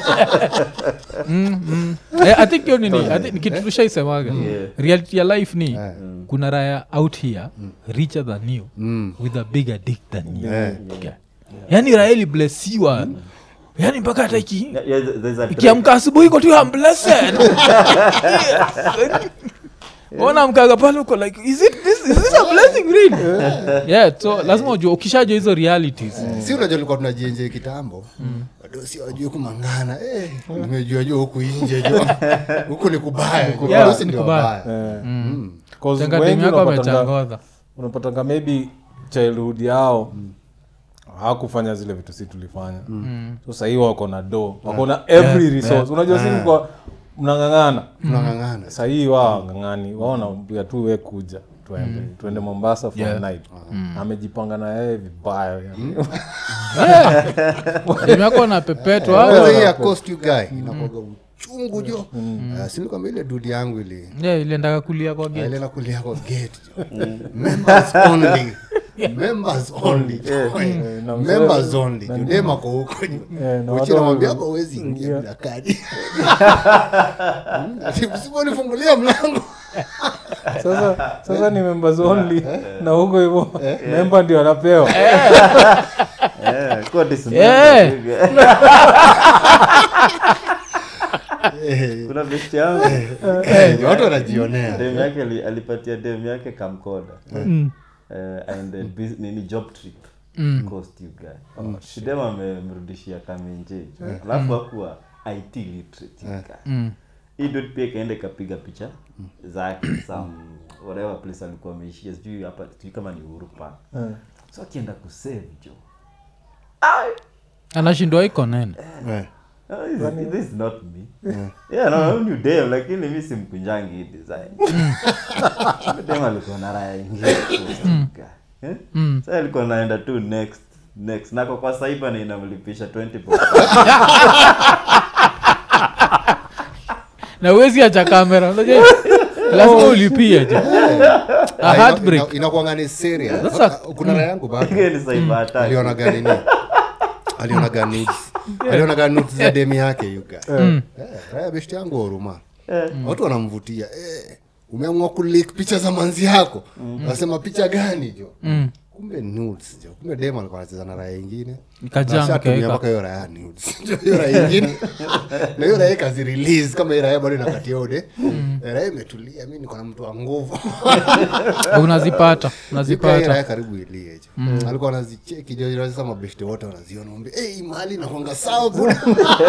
Eh, i think hiyo nini I think ni kitu tushaisemaga Yeah. reality ya life ni Eh. kuna raya out here richer than you Mm. with a bigger dick than you Eh. Okay. yani raya iliblesiwa yani mpaka hata iki Yeah, yeah, there's a ikiamka asubuhi iko tu I'm blessed ona mkaga pale uko like is it this, is this a blessing really yeah so lazima ujua ukishajua hizo realities si unajua tulikuwa tunajienje kitambo wadosi wajue kumangana eh, nimejua jua huku inje jo huku ni kubaya jo. Yeah, Wadosi ni ndio kubaya. wabaya. Eh, Mm. 'cause Changa wengi demu yako unapatanga- amechangodha unapatanga maybe childhood yao hawakufanya zile vitu si tulifanya so sahii wako na do wako na every resource unajua si mko mnang'ang'ana tunang'ang'ana sahii wao ng'ang'ani wao naambia tu we kuja tuende tuende mombasa for Yeah. a night amejipanga na yeye vibaya yani. demu yako napepetwa kwanza hii ya cost you guy inakuwaga uchungu jo Eh, si nilikwambia ile dudi yangu ili yeah, iliendaga kulia kwa gate ile nakulia kwa gate jo members only members only jo. na members only jo dem ako huko Eh, na uchi watu namwambia wame- hapa huwezi ingia bila kadi Ati msiponifungulia mlango sasa sasa ni members only na huko hivyo memba ndio anapewa Yeah, kuwa dismembered, Yeah. you guy. kuna besti yangu Eh, watu wanajionea dem yake ali- alipatia dem yake kamkoda Mm. Eh, aende bus- nini job trip cost you guy dem amemrudishia kamenje alafu akuwa it literate you guy. Mm. hii dude pia ikaenda ikapiga picha zake some whatever place alikuwa ameishia sijui hapa sijui kama ni uhuru park so akienda kusave jo anashindwa iko nene Eh. Oh, this, this is not me yeah no no, ni dem lakini mi simkunjangi hii design dem alikuwa na raya ingine eh? Mm. Sasa alikuwa naenda tu next next nako kwa saiba na inamlipisha 20 bob. na uwezi acha kamera unajua lazima ulipie je a Ah, heartbreak ina- inakuanga ni serious Sasa- kuna raya yangu bado Hiyo ni cyber attack. alionaga nini alionaga nudes alionaga nudes za demi yake yuga eh, raya beshti yangu wa huruma watu wanamvutia eh, umeamua kulik picha za manzi yako nasema picha gani jo Mm. kumbe nudes jo kumbe dem alikuwa anacheza na raya ingine Ikajam, Na ashatumia ikaeka. mpaka hiyo raya nudes Jo, hiyo raya ingine na hiyo raya kazi release kama hiyo raya bado inakatia ode raya imetulia mi niko na mtu wa nguvu unazipata Zipia hii unazipata raya karibu ilie jo alikuwa anazicheki jo sasa mabeshte wote wanaziona mwambia hey, mali nakwanga sawa buda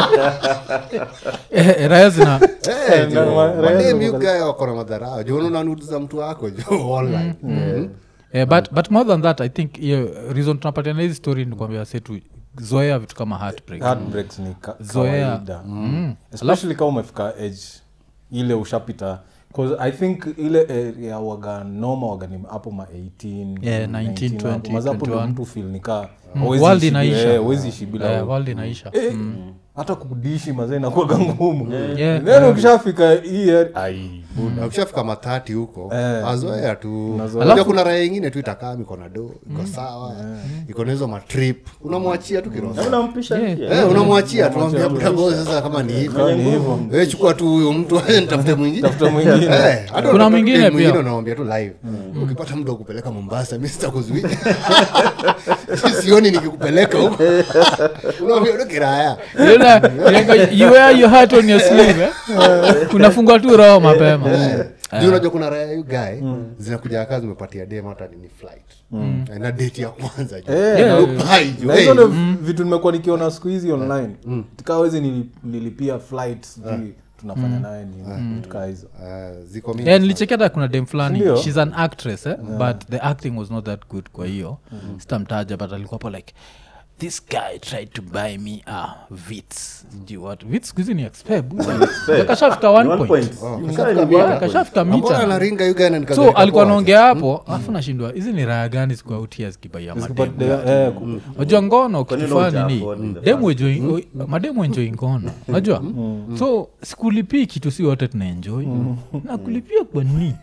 Eh, raya zina Eh, na jo, ma- raya madem ziko you guy wako na madharau jo unaona nudes za mtu wako jo online Mhm. Eh, but, but more than that i think hiyo reason tunapatiana hizi story ni kwambia setu zoea vitu kama heartbreak heartbreaks ni ka- Zoea. kawaida especially kama umefika age ile ushapita 'Cause i think ile area waga noma waga ni hapo ma 18 Yeah, 19, 19 hapo. 20, Maza hapo ndio 21. mtu feel nikaa world inaisha. huwezi ishi bila Eh, wewe. world inaisha Eh, hata kudishi mazee inakuwaga ngumu Yeah. then ukishafika hii area- ai buda. na ukishafika matati huko Eh. azoea tu Unazoea. Unajua kuna raya ingine tu itakaa iko na do iko sawa iko na hizo matrip unamwachia tu kiroho Na unampisha Yeah. pia. Eh, unamwachia tuambia budago sasa kama ni hivyo Ni hivyo Eh, chukua tu huyo mtu nitafute mwingine tafuta mwingine Eh, hata Kuna unataka mwingine dem pia. mwingine unamwambia tu live ukipata muda wa kupeleka mombasa mi sitakuzuia sioni nikikupeleka huko unamwambia tu kiraya You know, like, you wear your heart on your sleeve eh? unafungwa tu roho mapema juu unajua kuna raya yu guy zinakuja kaa zimepatia dem hata nini flight Eh, na date ya kwanza juu. Eh, Yeah. na- Dubai juu, na hey. hizo ndo vitu nimekuwa nikiona siku hizi online tikawezi nilipia flight sijui tunafanya naye ni vitu kaa hizo Ah, ziko mingi yeah, sana. nilichekia hata kuna dem fulani Ndio. shes an actress eh? but the acting was not that good kwa hiyo sitamtaja but alikuwa hapo like this guy tried to buy me a vits sijui what vits skuhizi ni expeb kashafika one One point point. kashafika Msanii mita. mita. kashafika Ambona mita anaringa you guy na so nikageuka alikuwa poa. naongea hapo alafu nashindwa hizi ni raya gani zikuautia zikibaia mademu Eh, ku- najua ngono Kwani kitufaa unaoja nini afford in the demu enjoy- mademu enjoi ngono najua so sikulipii kitu si wote tunaenjoi na kulipia kwa nini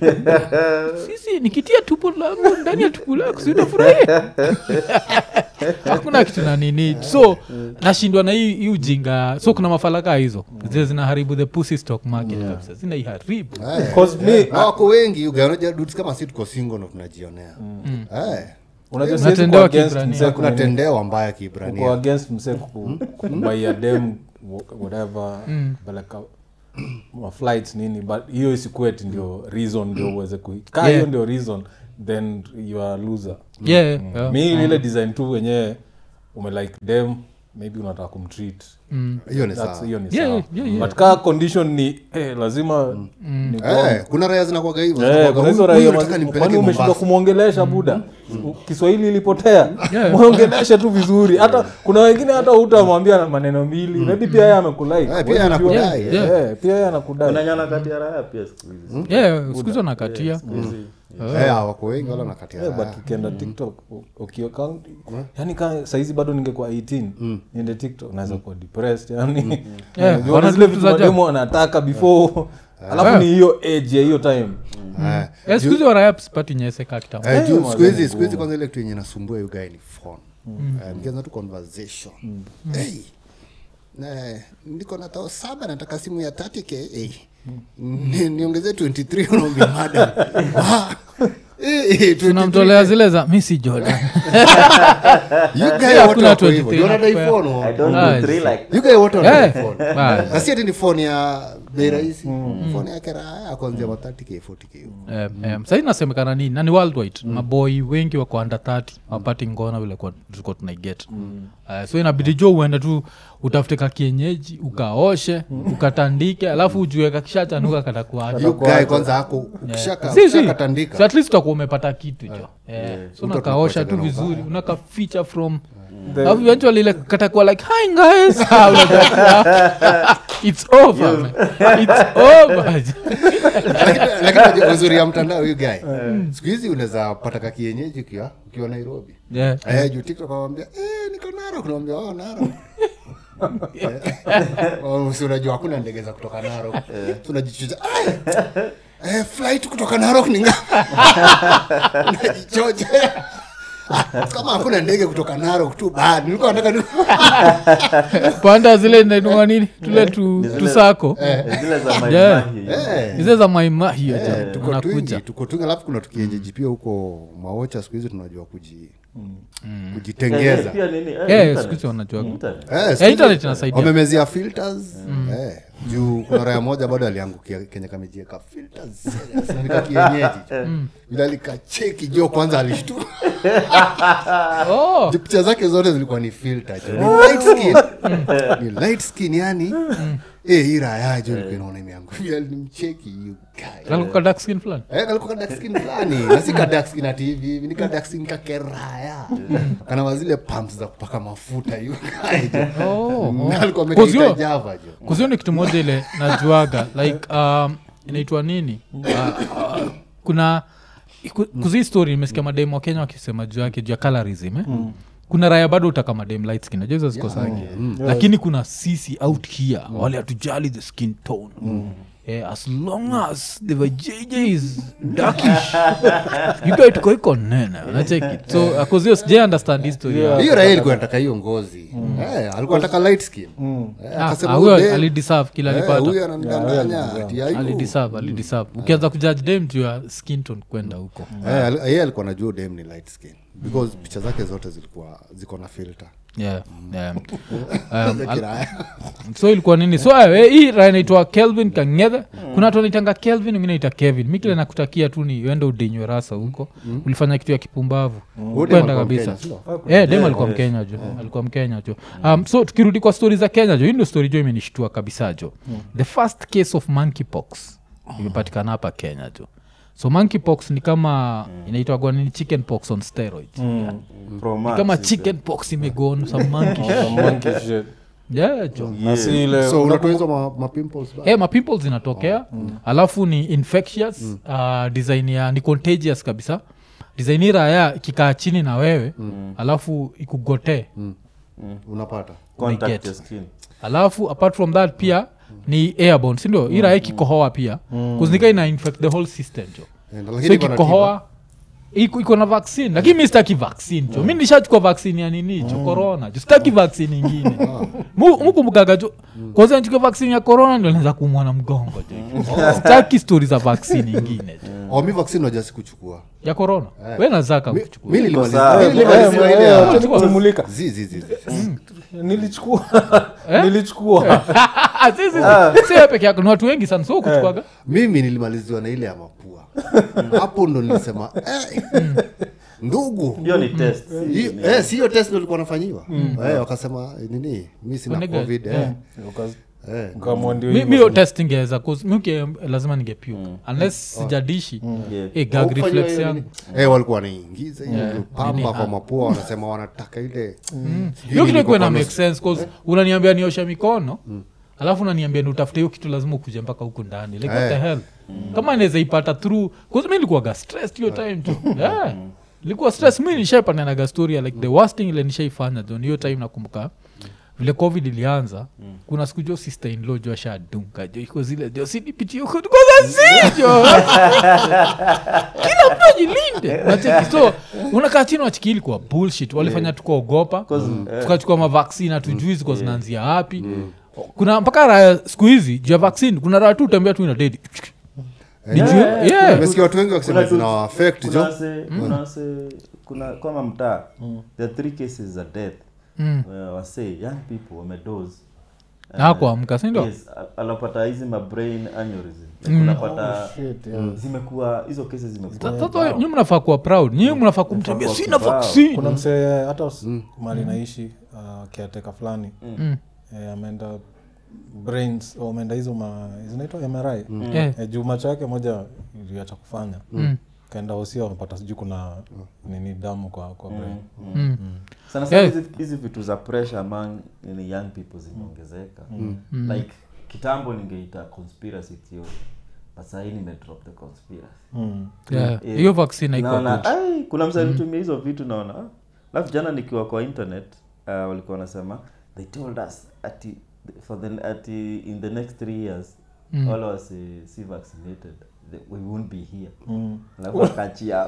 sisi nikitia tupo langu ndani ya tupu lako sinafurahia hakuna kitu na nini so nashindwa na hii hii ujinga so kuna mafalaka hizo zile zinaharibu the pussy stock market kabisa zinaiharibu Eh. 'cause me- Na wako wengi you guy, unajua dudes kama si tuko single ndo tunajionea Eh. unajua siwezi Unatendewa kuwa against Kiibrania. msee kuna kunini- tendewa mbaya uko kiibrania against msee ku- kubuy a dem wh- whatever peleka maflights nini but hiyo isikueti ndio reason ndio uweze kui kaa hiyo Yeah. ndio reason then you are loser yeah, yeah. mi ile design tu wenyewe umelike dem maybe unataka kumtreat hiyo ni That's- sawa hiyo ni Yeah, sawa yeah, yeah. but kaa condition ni eh, lazima ni Eh, kuna raya zinakwaga hivyo Eh, zinakuwaga, kuna hizo huyu- raia huyu nataka mazi- nimpeleke kwani umeshindwa Mombasa. kumwongelesha buda U- kiswahili ilipotea Yeah. mwongeleshe tu vizuri hata kuna wengine hata utamwambia maneno mbili maybe pia yeye amekulai Eh, pia Huwezi anakudai, jua. yeah. Eh, pia yeye anakudai unanyana kati ya raya pia siku hizi yeah, sikuhizi wanakatia Hizi- Eh, wako wengi wala nakatia Eh, raya. but ukienda tiktok u- ukiaccount yani ka saizi bado ningekuwa 18 niende tiktok naweza kuwa depressed yani Yeah, Unajua wana zile vitu vitu za ajabu. mademu wanataka before alafu ni hiyo age ya hiyo time Eh, Eh, sikuhizi waraya sipati nyese kaa kitambo eh, juu Eh, siku hizi mazee, siku hizi kwanza ile kitu yenye nasumbua you guy ni phone Eh, mkianza tu conversation hey, eh, niko na tao saba nataka simu ya 30k hey. Ni- niongezee 23 unaambia madam Ah, eh, eh, 23K. tunamtolea zile za misi jordan You guy Yeah, wote hakuna wako hivyo. 23 You wanadai na- phone, I oh? don't Ah, do three like You guy wote wanadai Eh. phone. Bas. na si ati ni phone ya bei rahisi phone yake raya kuanzia ma 30k 40k Em, em, sahii nasemekana nini nani worldwide maboi wengi wako under 30 wapati ngona vile kwa- tulikuwa tunaiget uh, so inabidi jo uende tu utafute ka kienyeji ukaoshe ukatandike alafu ujue kakishachanuka katakuacha You guy kwanza ako ukishaka- Si, si. ukishakatandika So at least utakuwa umepata kitu jo Eh, so Mtu unakaosha tu atakuacha vizuri unakaficha from The- alafu eventually ile katakuwa like hi guys Ah, unajua, it's over man. it's over Lakini- lakini unajua uzuri ya mtandao huyu guy siku hizi unaweza pata ka kienyeji ukiwa ukiwa nairobi yeah. Eh, juu tiktok awambia eh, niko narok nawambia oh, narok Eh, oh, si unajua hakuna ndege za kutoka narok tunajichuja eh, flight kutoka narok ni ngapi? unajichoja Ah, kama hakuna ndege kutoka narok tu bad nilikuwa nataka ni- panda zile nainua nini tule tu, Ni zile- tusako eh, zile za Yeah. maimahi Eh. hizo za maimahio Eh, tuko unakuja twingi tuko twingi alafu kuna tukienjeji pia huko maocha siku hizi tunajua kuji kujitengeza pia nini eh, Eh, internet. siku hizi wanajua Internet. Eh, siku Eh, hizi internet inasaidia. wamemezia filters eh, juu kuna raya moja bado aliangukia kenya kamejieka filters serious, na nika kienyeji vile alikacheki jo kwanza alishtua oh, Ju picha zake zote zilikuwa ni filter jo ni light skin ni light skin yani eh hii raya jo ilikuwa inaona imeangukia nimcheki you guy kalikuwa dark skin fulani Eh, kalikuwa ka dark skin fulani na si ka dark skin ati hivi hivi ni ka dark skin kakeraya kana wazile pumps za kupaka mafuta you guy jo. Oh, oh. Na alikuwa Kuzio- amekiita java jo kuzio ni kitu moja ile najuaga like um, inaitwa nini uh, uh, kuna ku- kuzi story nimesikia mademu wa kenya wakisema juu yake juu ya colorism eh? kuna raya bado utaka madem light skin najua hizo ziko zake lakini kuna sisi out here wale hatujali the skin tone Eh, as long as the vajj is darkish you guys tuko iko nene unacheki so akuzio sijai understand hii story ya- hiyo raia ilikuwa nataka hiyo ngozi Eh, alikuwa nataka light skin Eh, Ah, akasema ah, huyu huyo dem- alideserve kila eh, alipata huyu ananidanganya ati aibu. alideserve alideserve ukianza kujudge dem juu ya skin tone kwenda huko Eh, ali- yeye alikuwa najua dem ni light skin because picha zake zote zilikuwa ziko na filter yeah, yeah. Za Um, al- kiraya. so ilikuwa nini so eh, hii raya inaitwa kelvin kangedhe kuna watu wanaitanga kelvin wengine naita kevin mi kile nakutakia tu ni uende udinywe rasa huko ulifanya kitu ya kipumbavu Huyu dem kwenda alikuwa kabisa Mkenya, sio? Eh, dem alikuwa mkenya jo alikuwa mkenya jo um, so tukirudi kwa stori za kenya jo hii ndio stori jo imenishtua kabisa jo the first case of monkeypox imepatikana hapa kenya jo so monkeypox ni kama inaitwagwa nini chicken pox on steroids Mm. Pro Ni Max kama is chicken pox imegon some monkey Some monkey shit. yeah, jo na si ile so unatoa hizo ma, ma pimples ba? hey, mapimples zinatokea alafu ni infectious uh, design ya ni contagious kabisa design hii raya ikikaa chini na wewe alafu ikugotee unapata contact Get. your skin. alafu apart from that pia ni airborne sindio hii raya ikikohoa pia kuzinika ina infect the whole system jo Eh, so lakini iko na ikikohoa iko iko na vaccine lakini mi sitaki vaccine jo mi nishachukua vaccine ya nini jo corona jo sitaki vaccine ingine Mu- mukumbukaga jo kwanza nichukua vaccine ya corona ndio naweza kumwa na mgongo jo sitaki stori za vaccine ingine jo tiba. Oh, mi vaccine waja sikuchukua ya corona we nazaka Mi- kuchukua mi nilimaliza- sawa. mi nilimaliziwa ile ya- Acha nikumulika. Zi, zi, zi, zi. nilichukua nilichukua si we peke yako ni watu wengi sana so kuchukuaga mimi nilimaliziwa na ile ya mapua hapo ndo nilisema eh, ndugu hiyo ni test si Hiyo- ni- eh, si hiyo test ndo ilikuwa nafanyiwa eh, wakasema eh, nini mi sina Wanega- covid yeah. eh, Ukas- eh. ukaamua ndio mi hivyo. mi hiyo test ingeweza 'cause mi uke- lazima ningepuke unless sijadishi Yeah. eh, gag Haukufanywa reflex hiyo yangu nini? eh, walikuwa wanaingiza hiyo Yeah. pamba Nini, kwa ah. mapua wanasema wanataka ile hiyo kitu ikuwe na kwa make nusu. sense cause unaniambia nioshe mikono alafu unaniambia ni utafute hiyo kitu lazima ukuje mpaka huku ndani like what the Eh. hell kama inaweza ipata through cause mi nilikuwaga stressed hiyo time tu yeah. likuwa stress mi nishaipanaga story ya like the worst thing ile nishaifanya jo ni hiyo time nakumbuka vile covid ilianza kuna siku jo sister in law jo ashadunga jo iko zile jo sinipitie huko kwanza sijo kila mtu ajilinde nacheki so unakaa chini wachiki ilikuwa bullshit walifanya tukaogopa 'Cause, eh, tukachukua mavaksini hatujui ziko zinaanzia wapi kuna mpaka raya siku hizi juu ya vaccine kuna raya tu utembea tu ina dedi Nijue- yeah, yeah. nimesikia watu wengi wakisema Kuna tu- zina affect kuna jo wase- kuna wase- kuna kama mtaa there are three cases za death Mm. where wase young people wamedose na kuamka sindo yes, a- anapata hizi mabrain aneurysm Like unapata Shit, yeah. zimekuwa hizo kesi zimekuwa sasa nyi mnafaa kuwa proud nyi mnafaa kumtembea kuwa sina kibao. vaccine kuna msee hata mm. mali naishi uh, kiateka fulani Mm. eh, ameenda brains oh, ameenda hizo ma zinaitwa mri Eh. eh, juu macho yake moja iliacha kufanya Mm. kaenda hosia wamepata sijui kuna nini damu kwa, kwa brain Mm. sana sana Yeah. hizi hizi vitu za pressure among ni young people zimeongezeka like kitambo ningeita conspiracy theory but sahii nimedrop the conspiracy mm. Yeah. Yeah. hiyo vaccine haikuwa naona good ai, kuna msa alitumia hizo vitu naona ah. alafu jana nikiwa kwa internet uh, walikuwa wanasema they told us ati for the ati in the next three years Mm. all of us uh, si vaccinated the- we won't be here Mm. alafu wakachia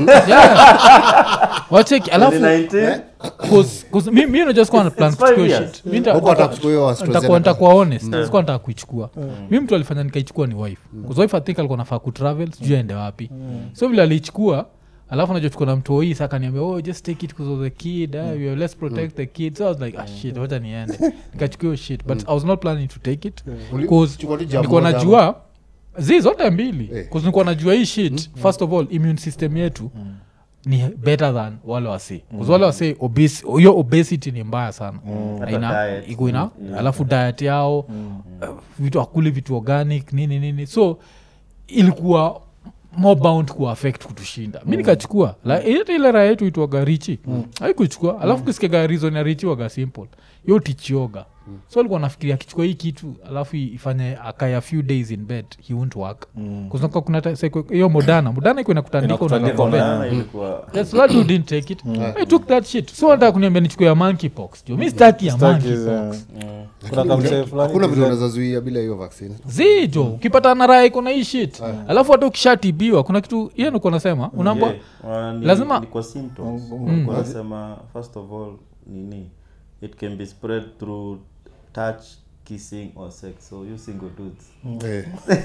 Yeah. wacheki alafu 2019 cause- cause mi mi unajua sikuwa na plan It's five kuchukua hiyo years. shit. Mi nita- huko atakuchukua hiyo AstraZeneca. nitakuwa nitakuwa honest sikuwa nataka kuichukua mi mtu alifanya nikaichukua ni wife Cause wife I think alikuwa nafaa kutravel sijui aende wapi so vile aliichukua alafu najochukua na mtu hii saka niambia oh just take it because of the kid eh, we are- let's protect the kid so i was like ah shit wacha niende nikachukua hiyo shit but i was not planning to take it Uli- cause chukua tu jab nilikuwa moja najua zi zote mbili Eh. cause nilikuwa najua hii shit first of all immune system yetu ni better than wale wasi mm. wale wasi obes- hiyo obesity ni mbaya sana Na Hata ina- diet. iko ina Yeah. alafu diet yao uh, vitu akuli vitu organic nini nini so ilikuwa more bound kuaffect kutushinda mi nikachukua La- ile ile raha yetu itwaga richi haikuchukua alafu kusikiaga reason ya richi waga simple yo tichioga so alikuwa nafikiria akichukua hii kitu alafu ifanye akaya few days in bed he won't work Mm. kuznaka kuna ta- sa- hiyo modana modana iko inakutandika Inakutandika unalala una- kwa bed. Jana ilikuwa Yes, that dude didn't take it. I took that shit. So nataka kuniambia nichukue ya monkeypox. Jo, mi sitaki ya Sitaki, monkeypox. eh, kuna kamsee fulani hakuna vitu TZ. unaweza zuia bila hiyo vaccine zijo ukipata na raya iko na hii shit alafu hata ukishatibiwa kuna kitu hiyo niko nasema unaambwa Yeah. Uh, ni- Lazima- ni kwa symptoms Mm. wanasema first of all nini it can be spread through touch kissing or sex so you single dudes Eh,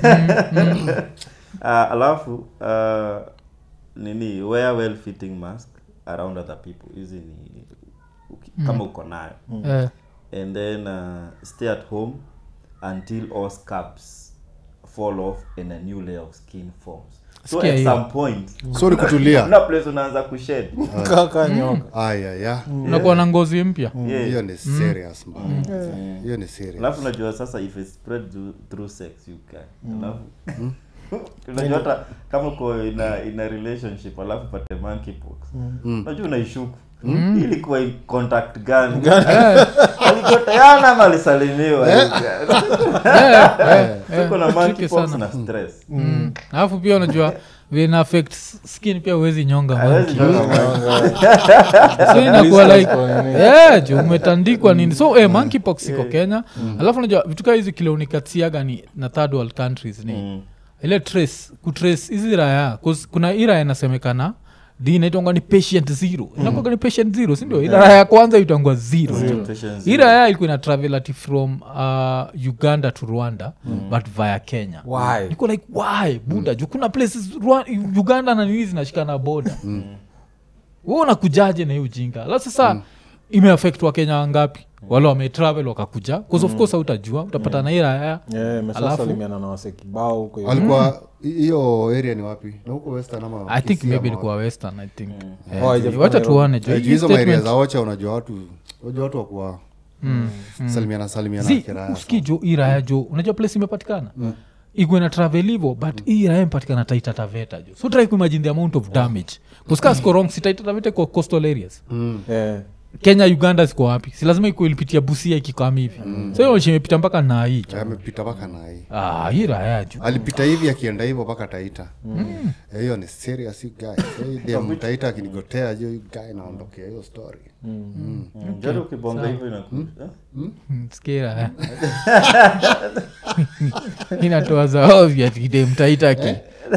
uh, alafu uh, nini wear well fitting mask around other people hizi ni uki- kama uko nayo eh, and then uh, stay at home until all scabs fall off and a new layer of skin forms so Sikia at hiyo. some point so ni kutulia kuna place unaanza kushed Kaka nyoka ayaya unakuwa na ngozi mpya yeah. hiyo ni serious mbaya hiyo ni serious alafu unajua sasa if it's spread through, through sex you can alafu unajua hata kama uko ina ina relationship alafu pate monkeypox unajua unaishuku Hii ilikuwa in contact gani alikoteana ama alisalimiwa tuko na tricky monkeypox sana. na stress Mm. alafu pia unajua vina affect skin pia huwezi nyonga Hawezi monkey. toka so inakuwa Blisters like kwa nini? yeah, juu umetandikwa nini so eh, monkeypox iko kenya alafu unajua vitu kaa hizi kile unikatiaga ni na third world countries ni Mm. ile trace kutrace hizi raya 'cause kuna hii raya inasemekana di inaitwanga ni patient zero inakuwaga ni patient zero sindio ila raya ya kwanza itangwa zero, Patience hii raya ilikuwa ina travel ati from uh, uganda to rwanda but via kenya Why? niko like why buda juu kuna places Rwa- uganda na nini zinashikana boda we unakujaje na hiyo ujinga la sasa mm. imeafekt wakenya wangapi wale wametravel wakakuja bcause of course hautajua utapata na hii raya Yeah, Alafu? mesasalimiana na wase kibao huko hivi. walikuwa hi- hiyo area ni wapi na huko western ama i think Kisii maybe ama ilikuwa western i think Eh, Oh, haijafika wacha Nairobi. tuone jo wapi? hii Juu hizo maeria statement- za ocha unajua watu unajua watu wakuwa salimiana salimiana Zi, kiraya usikii jo hii raya jo unajua place imepatikana igwe na travel hivo but hii raya imepatikana taita taveta jo so try kuimagine the amount of damage kuskasko wrong si taita taveta kwa coastal areas Yeah. kenya uganda ziko wapi si lazima iko ilipitia busia ikikam hivi so hiyo imepita mpaka na hii jo amepita mpaka na hii ah, hii raya jo alipita hivi akienda hivyo mpaka taita Eh, hiyo ni serious you guy So, hii dem taita akinigotea jo you guy naondokea hiyo story Jari ukibonga hivyo inakuja Mm, sikia raya inatoa zaovya tidemtaitaki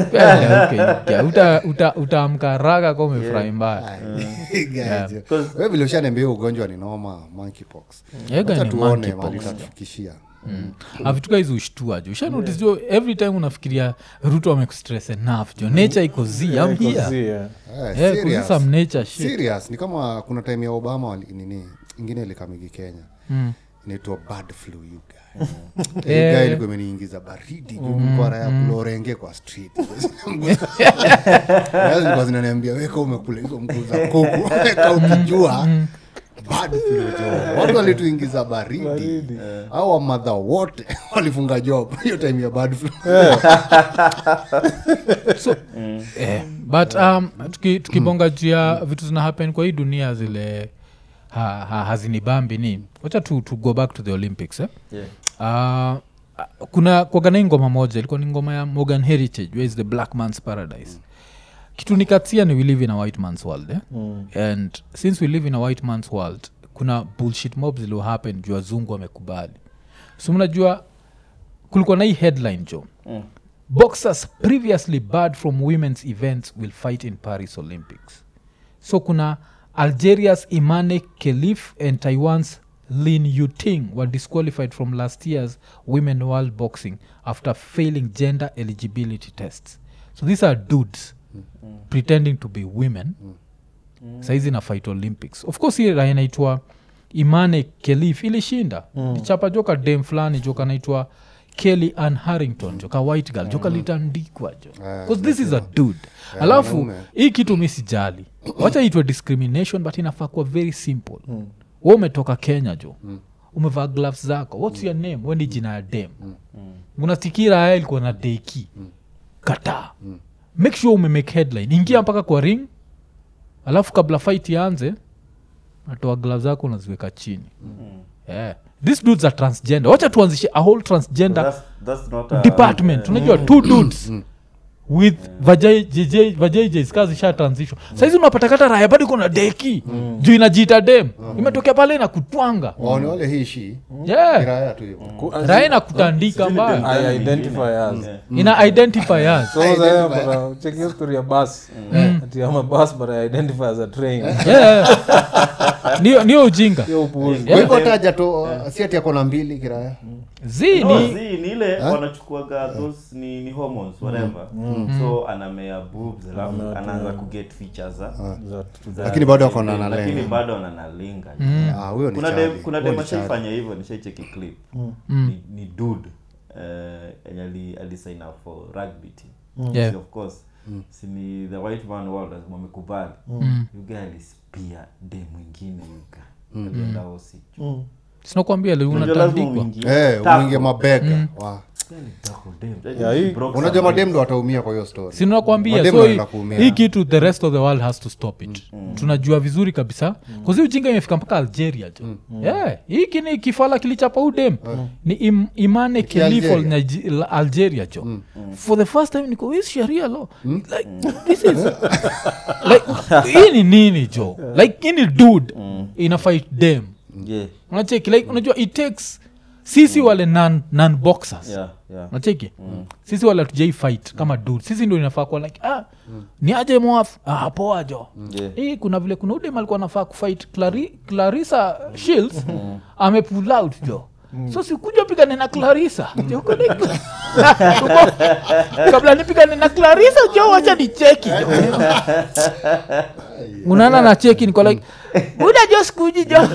utaamka raga ka umefurahi mbaya Guy, jo. Wewe vile ushaniambia hiyo ugonjwa ni noma monkeypox Ega Wacha ni tuone monkeypox. mali itatufikishia avituka hizi ushtua jo ushanotice jo every time unafikiria ruto amekustress enough jo nature iko z Yeah, am iko here zi, yeah. Eh, Yeah, kuna serious. some nature shit serious ni kama kuna time ya obama wali, nini ingine ilikamigi kenya Mm. inaitwa bad flu you guy Eh. yeah. guy ilikuwa imeniingiza baridi mm. kwa raya kulorenge kwa street Yaani zilikuwa zinaniambia weka umekula hizo mguu za kuku weka ukijua bad flu jo watu walituingiza baridi au wamadha wote walifunga job hiyo time ya bad flu so eh, but um, tuki- tukibonga juu ya vitu zina happen kwa hii dunia zile ha, ha, hazinibambi ni wacha tu, to go back to the olympics eh? Yeah. uh, kuna kwagana hii ngoma moja ilikuwa ni ngoma ya morgan heritage where is the black man's paradise kitu nikatia ni we live in a white man's world eh? Mm. and since we live in a white man's world kuna bullshit mob zilio happen juu wazungu wamekubali so mnajua kulikuwa na hii headline jo Mm. boxers previously barred from women's events will fight in paris olympics so kuna algeria's imane kelif and taiwan's lin yuting were disqualified from last year's women world boxing after failing gender eligibility tests so these are dudes pretending to be women saizi na fight olympics of course hii raha inaitwa imane kelif ilishinda mm. ichapa joka dem fulani joka naitwa kelly an harrington joka white girl joka litandikwa jo Ah, 'Cause this is a dude alafu wanaume. hii kitu mi sijali wacha itwe discrimination but inafaa kuwa very simple mm. we umetoka kenya jo mm. umevaa gloves zako whats your name wendi jina ya dem mm. unatikira haya ilikuwa na deki mm. kataa mm. make sure umemake headline ingia mpaka kwa ring alafu kabla fight ianze natoa gloves zako unaziweka chini yeah. these dudes are transgender wacha tuanzishe a whole transgender That's, that's not a, department unajua two dudes with vajjs kazi sha transition saizi unapatakata raya bado iko na deki juu inajiita dem imetokea pale na kutwanga waone wale hii shi yeah. kiraya tu hivo Ku- raya inakutandika mbaya I identify as. ina identify us So, sasa kuna- check hiyo story ya bus ati I'm a bus but I identify as a train yeah. niyo niyo ujinga hiyo upuuzi kwa hivyo taja tu si ati ako na mbili kiraya zi No, ni zi, ni ile wanachukuaga those ni, ni hormones whatever so anamea boobs alafu anaanza kuget features za, za Lakini bado ako na lakini nalenga. bado ananalinga Ah, huyo ni kuna chali. dem kuna Huyo dem ni chali. ashaifanya hivyo nishaicheki clip ni, ni dude eh, enye ali, alisign up for rugby team Yeah. So of course si ni the white man world lazima wamekubali yuga alispia dem mwingine yuga alienda osi sinakwambia Unajua lazima unatandikwa uingie. Eh, Tackle. uingie mabega Wa. Tackle, damn. Yeah, hii- Broke unajua somebody. madem ndo wataumia kwa hiyo story sinakwambia Mademu so wanaenda hii- kuumia. hii kitu the rest of the world has to stop it tunajua vizuri kabisa kazi ujinga imefika mpaka algeria jo yeah. hii kini kifala kilichapa udem ni im, imane kilifol Algeria. Nige- la- algeria jo for the first time niko "This sharia law like this is like hii ni nini jo like hii ni dude ina fight dem Yeah, unacheki like unajua it takes sisi wale non, non boxers yeah, yeah. nacheki sisi wala tujai fight kama dud sisi ndo inafaa kuwa like ah, ni aje mwaf ah, poa jo Yeah. hii kuna vile kuna udem alikuwa anafaa kufight Clari, clarissa shields amepull out jo so sikuja pigane na clarissa Jo, uko ni- uko- kabla nipigane na clarissa jo wacha ni cheki jo unaana na cheki niko like buda jo sikuji jo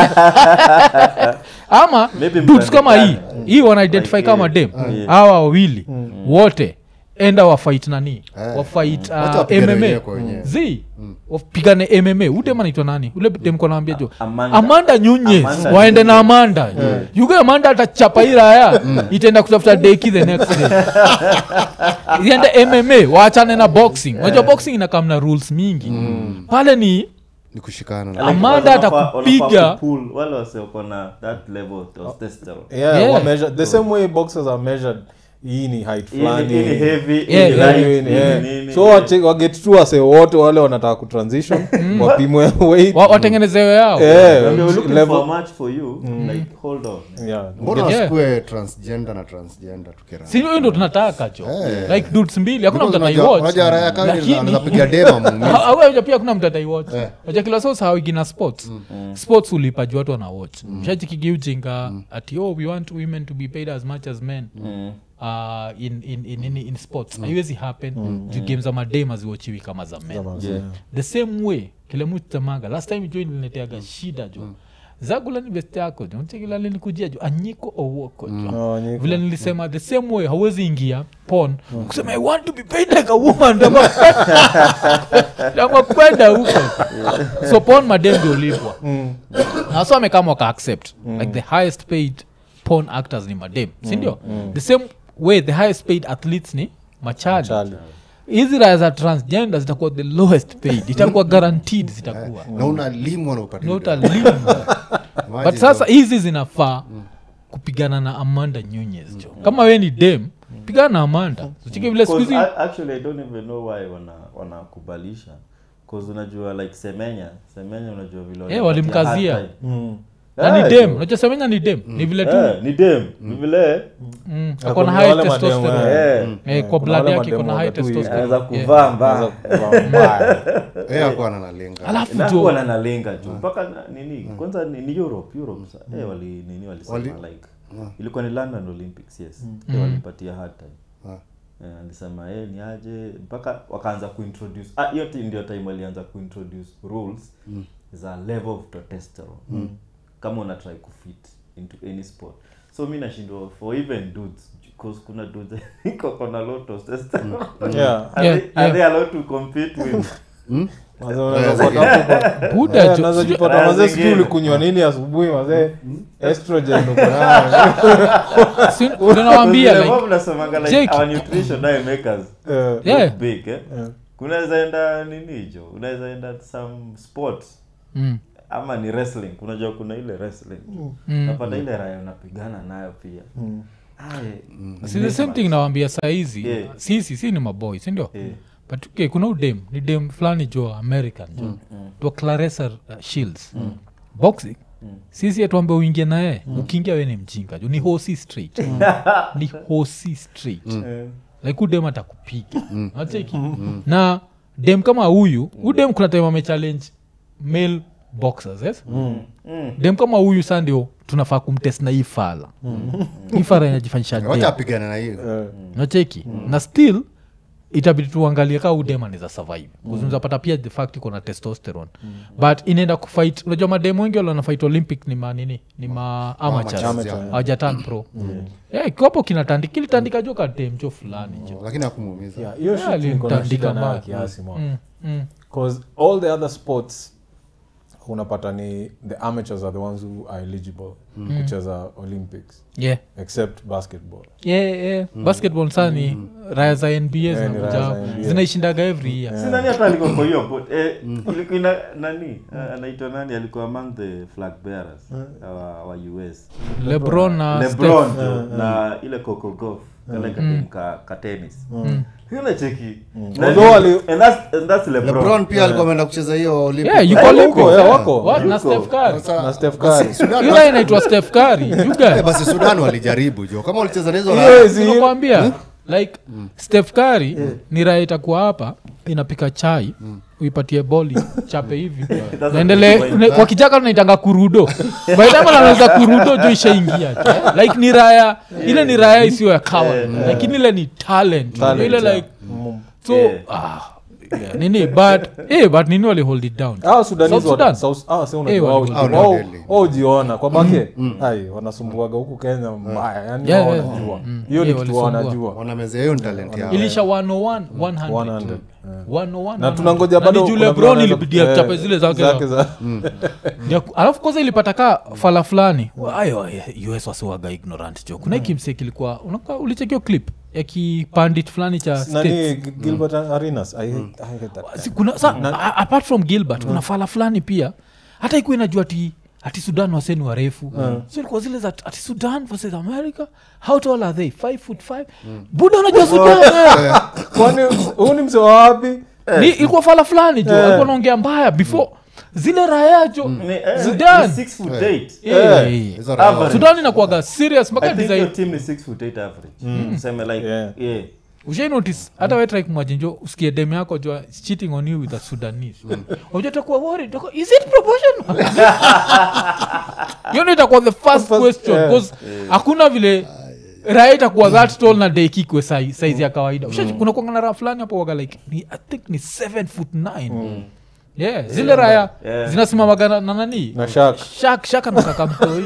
ama Maybe dudes kama hii mtandikana. hii wanaidentify Like, kama yeah. dem Yeah. hawa wawili wote enda wafait nani wafait Wacha uh, wapigane mma wenyewe kwa wenyewe. z wapigane mma udem anaitwa nani ule dem kanaambia jo Amanda. amanda nyunyes Amanda waende na Nunez. amanda yuge amanda atachapa hii raya itaenda kutafuta deki the next day iende mma waachane na boxing unajua boxing inakamna rules mingi pale ni ni kushikana Like, na Amanda wanafaa- atakupiga. wanafaa kupull, wale wase wako na that level of testosterone. yeah, Yeah. wa measure, the same way boxers are measured hii ni height Hii ni- fulani hii ni heavy, hii Yeah, ni yeah, light, Hii ni- hii yeah. ni nini. so wache- waget tu wase wote wale wanataka kutransition wapimwe weight wa- watengenezewe yao Yeah, When you're looking level- for a match for you, like, hold on. yeah. mbona Yeah. wasikue transgender na transgender tukira si hiyo ndo tunataka jo Eh. like dudes mbili hakuna mtu unajua ataiwatch raya kawaida Lakini- anaweza piga dema muumizi aweja pia kuna mtu ataiwatch Eh. aja kila saa sahawigina sports sports ulipa juu watu wanawatch shachikigiujinga ati oh we want women to be paid as much as men Mm. uh, in, in, in, in, in sports haiwezi happen juu game za madem haziwachiwi kama za men Yeah. the same way kile mutamaga last time jo ilineteaga shida jo zagula ni best yako jo nchekila linikujia jo anyiko owoko jo Oh, nyiko. vile nilisema the same way hauwezi ingia pon kusema i want to be paid like a woman ndama kwenda huko so pon madem ndio ulipwa na so amekama waka accept like the highest paid porn actors ni madem sindio the same way the highest paid athletes ni machali Charlie. hizi raya za transgender zitakuwa the lowest paid itakuwa guaranteed zitakuwa na unalimwa na upate Na video. utalima Imagine but sasa though. hizi zinafaa kupigana na amanda nyunyes jo kama we ni dem pigana na amanda uchike vile siku Cause hizi I- actually i don't even know why wana wanakubalisha cause unajua like semenya semenya unajua vile Eh, walipatia walimkazia. hard time. Mm. na Eh, ni dem jo. unajua semenya ni dem ni vile tu Eh, ni dem ni vile mm, Na ako na kuna high wale madem, testosterone eh. eh, Eh, kwa Kuna blood wale yake iko na mademu high waga tu hivi. testosterone anaweza Yeah. kuvaa Anaweza mbaya kuvaa mbaya. Eh, hakuwa ananalenga alafu inakuwa jo na nalenga juu mpaka na- nini kwanza ni, ni europe europe sa eh, wali nini walisema Wali- like ilikuwa ni london olympics yes eh, walipatia hard time Ah. Eh, alisema eh, ni aje mpaka wakaanza kuintroduce ah, hiyo ti- ndio time walianza kuintroduce rules za level of testosterone kama una try kufit into any sport so mi nashindwa for even dudes because kuna dudes iko kona low testosterone Yeah. are, Yeah, they, are yeah. they allowed to compete with Mazee unaweza pata hapo- buda Eh, jo unaweza sijui- jipata Raya mazee zingine. sijui ulikunywa nini asubuhi mazee estrogen uko nayo. si- ndio nawaambia Vile like wao mnasemanga like Jake. our nutrition diet makers Eh, Yeah. look big eh kunaweza enda nini hicho unaweza enda some sport mm, ama ni wrestling unajua kuna ile wrestling mm. napata ile raya unapigana nayo pia Aye, si the same thing nawambia sahizi Yeah. sisi si ni maboy sindio eh, but okay, kuna udem ni dem fulani jo american jo to claresa uh, shields boxing sisi atuambe uingie naye ukiingia we ni mjinga jo ni hosi straight ni hosi straight eh, like udem atakupiga nacheki na dem kama huyu udem kuna time amechallenge male boxers yes? dem kama huyu sa ndio tunafaa kumtest na hii fala hii fala inajifanyisha wacha dem apigane na hiyo eh. nacheki na still itabidi tuangalie kaa udemaniza survive kuzunzapata pia the fact iko na testosterone but inaenda kufight unajua mademu wengi wale wanafight olympic ni manini ni ma amateurs Amateurs, yeah. hawajatan pro yeah, ikiwapo kinatandika kilitandika jo kademcho fulani jo lakini akumuumiza Yeah, hiyo Yeah, shit niko na alimtandika shida nayo mbaya. kiasi mwa mm, mm. because all the other sports unapata ni the amateurs are the ones who are eligible kucheza olympics yeah except basketball yeah, yeah. basketball saa ni raya za nba ni zinakuja raya za hapo. NBA. zinaishindaga every year si nani hata alikuwa kwa hiyo but eh, ilikuwa ina nani eh, anaitwa nani alikuwa among the flag bearers wa, wa us lebron na lebron Steph. jo, na ile coco golf kale katim ka, ka tennis yule cheki Although ali- and that's, and that's lebron, lebron pia alikuwa ameenda kucheza hiyo Olympic. yeah yuko Eh, Olympics. wako, yeah, wako. What? na Yuko. Steph Curry. Sasa- na Steph basi Curry. Sudan- Yule inaitwa Steph Curry. You Eh, guys. basi sudan walijaribu jo kama walicheza na hizo Yes. raya- Nakwambia, like Steph Curry ni raha itakuwa hapa inapika chai uipatie boli chape hivi naendele ne- kwa kijaka tunaitanga kurudo baidama naweza kurudo jo ishaingia tu. like ni raya ile ni raya isiyo ya kawa lakini ile ni talent, Talent, ile yeah. like Mm. so Yeah. ah, yeah, nini but eh, but nini wali hold it down Ah, Sudanese South wa- Sudan? South- ah, si Eh, unajua wali- wao- Hao ni wao- deadly. wao hujiona kwa bake ai wanasumbuaga huku kenya mbaya yani Yeah, wao yeah. wanajua Mm. hiyo ni Yeah, kitu walisumbua. wanajua wanamezea hiyo ni talent yao ilisha 101 100 100, yeah. 101 na tunangoja Na bado ni juu kuna lebron vile ilibidia wanaweza- chape zile zake za- za Ya ku- alafu kwanza ilipata ka fala fulani ayo us wasiwaga ignorant jo kuna kimse kilikuwa unaka ulichekio clip ya kipandit fulani cha nani States. gilbert arenas I hate- I hate that Si kuna sa, a- apart from gilbert kuna fala fulani pia hata ikuwa inajua ati ati sudan waseni warefu so ilikuwa zile za ati sudan versus america how tall are they five foot five buda unajua sudan eh. kwani huu ni mse wa wapi ni ilikuwa fala fulani jo alikuwa naongea mbaya before zile raya jo Ni- eh, Sudan. ni six foot eight. Eh, Hizo raya- Average. sudan inakuwaga serious mpaka I think design your team is six foot eight average Tuseme like Yeah. yeah. ushai notice hata we try kumwajinjo usikie dem yako jua is cheating on you with a sudanese unajua utakuwa worried utakuwa, is it proportional hiyo ndio itakuwa the first First, question yeah. because hakuna vile raha itakuwa that tall na deki kwe size ya kawaida Ushaji- kuna kuangana raha fulani hapo waga like ni, i think ni 7 foot 9 yeah zile raya Yeah. zinasimamaga na na nani na shak shak shak anataka mtoi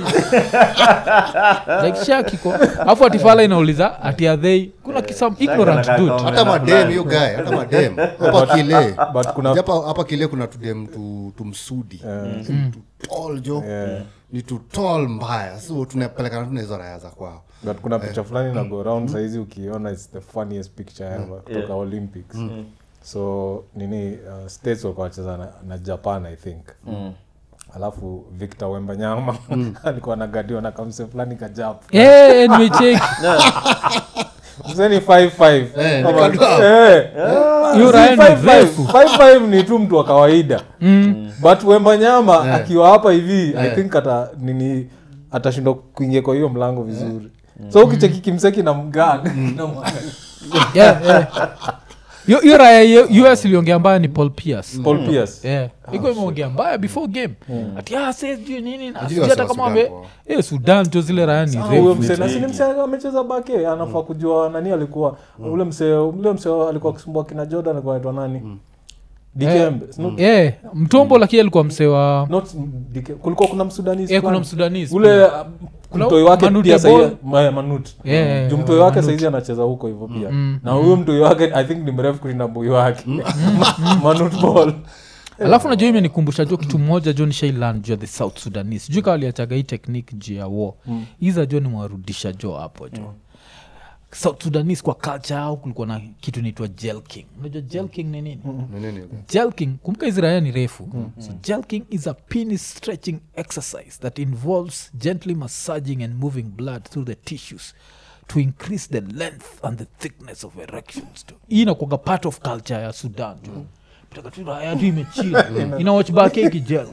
like shak iko afu atifala inauliza ati are they kuna kisam ignorant anakaa dude kama- hata madem hiyo guy hata madem hapa kile but kuna Japo hapa kile kuna tudem tu, tumsudi tu tall jo Yeah. ni tu tall mbaya so tunapelekana tuna hizo raya za kwao but kuna picha fulani na go round saizi ukiona its the funniest picture ever kutoka Yeah. olympics so nini uh, states walikuwa wacheza na, na japan i think alafu victor wembanyama alikuwa nagadiwa na kamse fulani kajapu Eh, nimecheki mseni 55 Eh, Kama- nikadua. Eh. Hiyo Si Ryan ni 55. refu. 55 ni tu mtu wa kawaida but wembanyama akiwa hapa hivi i think ata nini atashindwa kuingia kwa hiyo mlango vizuri so ukicheki kimseki na mgag Yeah, yeah. Hiyo- hiyo raya ya us iliongea mbaya ni paul pierce paul pierce Yeah. iko imeongea mbaya before game ati ah, say sijui nini na Ajili sijui hata wasi wa kama Sudan ame kwa- eh, sudan tu zile raya ni Ah, huyo refu mse na sini mse amecheza bake anafaa kujua nani alikuwa ule mse ule mse alikuwa akisumbua kina jordan alikuwa anaitwa nani dikembe Not- Eh, mtombo lakini alikuwa mse wa not Dike- kulikuwa kuna msudanisi eh, kuna fulani. msudanese ule uh, Kuna mtoi wake Manute pia Ball. sahii Ma- manut Yeah, yeah, juu yeah, mtoi wake Manute. saizi anacheza huko hivyo pia Mm, na huyo mtoi wake i think ni mrefu kushinda mboi wake manut ball alafu najua imenikumbusha jo kitu moja jo nishailan juu ya the south sudanese juu kawa aliachaga hii technique juu ya war hiza jo nimewarudisha jo hapo jo south sudanese kwa culture au kulikuwa na kitu inaitwa jelking unajua jelking ni nini Ni nini hiyo guy? jelking kumbuka hizi raya ni refu so jelking is a penis stretching exercise that involves gently massaging and moving blood through the tissues to increase the length and the thickness of erections tu hii inakuaga part of culture ya sudan tu Mtakatifu raya tu imechila ina watch back ikijel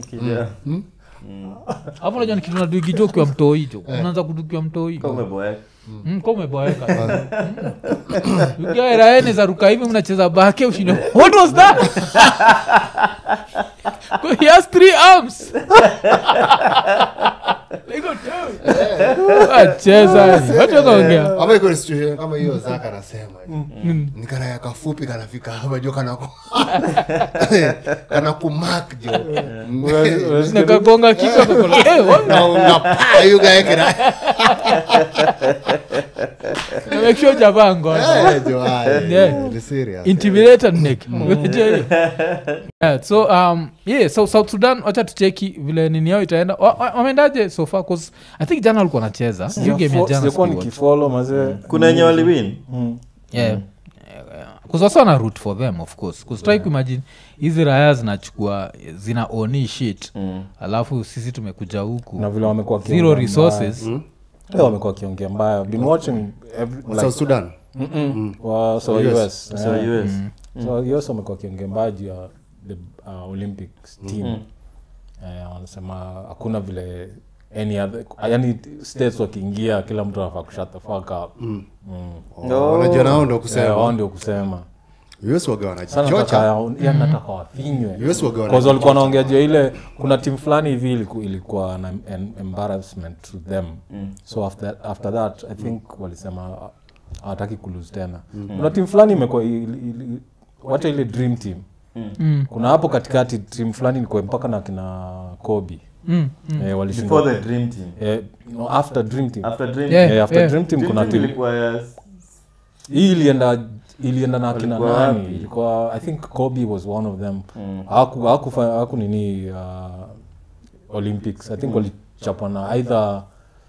hapo najua ni kitu naduigijo ukiwa mtoi jo unaanza kudukiwa mtoi Kama umeboeka. Mm, ka umeboeka ukiaeraene za ruka hivi mnacheza bake ushinde what was that he has three arms Like a toy. acheza watu wakaongea ama iko ni situation kama hiyo zaka anasema ni karaya kafupi kanafika hapa jo kana kana kumak jo nakagonga kichwa kakola eh, what? na unapaa hiyo guy kina make sure javaa ngoja Eh, jo, ah, eh, Yeah. ni serious. intimidated neck Unajua hiyo? yeah, so um, yeah, so south sudan wacha tucheki vile nini yao itaenda Wa- wa- wameendaje so far 'Cause i think jana walikuwa nacheza hiyo game ya jana sijakuwa sijui nikifolo mazee kuna wenye waliwin Mm. yeah. kusasa na root for them of course kustrai yeah. kuimagine hizi raya zinachukua zina oni shit Mm. alafu sisi tumekuja huku na vile wamekuwa zero wakiongea resources mbaya. Eh, wamekuwa wakiongea mbaya been watching every, South like, Sudan. mm-mm, wa so US. US, so eh. us so US wamekuwa wakiongea mbaya juu ya the uh, olympics team eh, wanasema hakuna vile any other yani states wakiingia kila mtu anafaa kushut the fuck up mm. Oh, wanajua nao ndo Eh, kusema wao ndio kusema US waga sana wanajichocha nataka ya nataka wafinywe US waga Cause walikuwa wanaongea juu ya ile kuna timu fulani hivi iliku- ilikuwa na an embarrassment to them so after, after that i think walisema uh, hawataki kulose tena kuna timu fulani imekuwa ili- ili- wacha ile dream team Mm. kuna hapo katikati timu fulani ilikuwa mpaka na kina kobi Mm, mm. eh, walishindwa before the dream team eh, no, after dream team after dream Yeah. eh, after yeah. dream team Dream kuna team timu ilikuwa ya hii ilienda ilienda na kina Walikuwa nani wapi? ilikuwa i think kobe was one of them Mm. haku haku haku nini uh, olympics i think walichapwa na either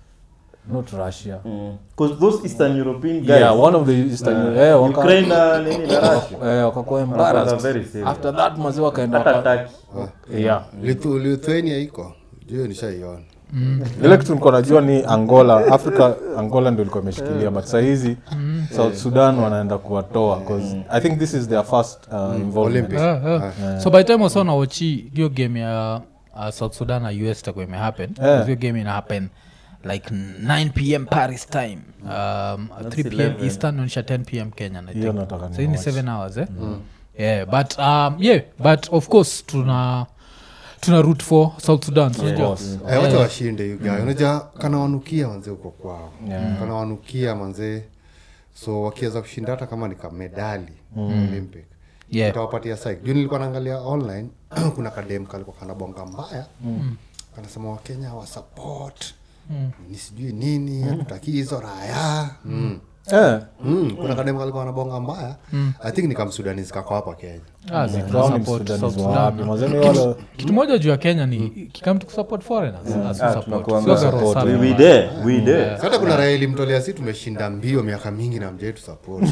not russia Mm. 'Cause those eastern european guys yeah one of the eastern uh, yeah, waka- ukraine na nini na russia eh, wakakuwa Wakakuwa embarrassed very serious. after that mazi wakaenda hata waka- turkey yeah Lithu- lithuania iko juo nishaiona ile kitu nilikuwa najua ni angola africa angola ndio ilikuwa imeshikilia but sahizi south sudan wanaenda kuwatoa because i think this is their first uh, involvement Olympics. Ah, ah. so by the time wasa nawachi hiyo game ya uh, south sudan na us itakuwa imehappen Yeah. hiyo game ina happen like 9 pm paris time um, 3 pm 11. eastern naonyesha 10 pm kenyan I Hiyo think. nataka so hii ni niwatch. 7 hours eh? yeah but um, yeah but of course tuna tuna root for south sudan so unajua? course. Eh, wacha washinde you guy. unajua kana wanukia manzee huko kwao Yeah. kana wanukia manzee so wakiweza kushinda hata kama ni kamedali olympic Yeah. itawapatia psych juu nilikuwa naangalia online kuna kadem kalikuwa kanabonga mbaya kanasema wakenya wa support ni sijui nini hatutaki hizo raya mm. eh, Mm, kuna kadem kalikuwa anabonga mbaya i think ni kamsudanis kako hapa kenya Ah, zi- Brown ni support Sudanese South wa Sudan. wapi? Mazeni wale kitu moja juu ya kenya ni kikam to support foreigners as we Ah, support. tunakuanga Sio garo support. safi. we, we there we there hata kuna raha ilimtolea si tumeshinda mbio miaka mingi na mjai tusupport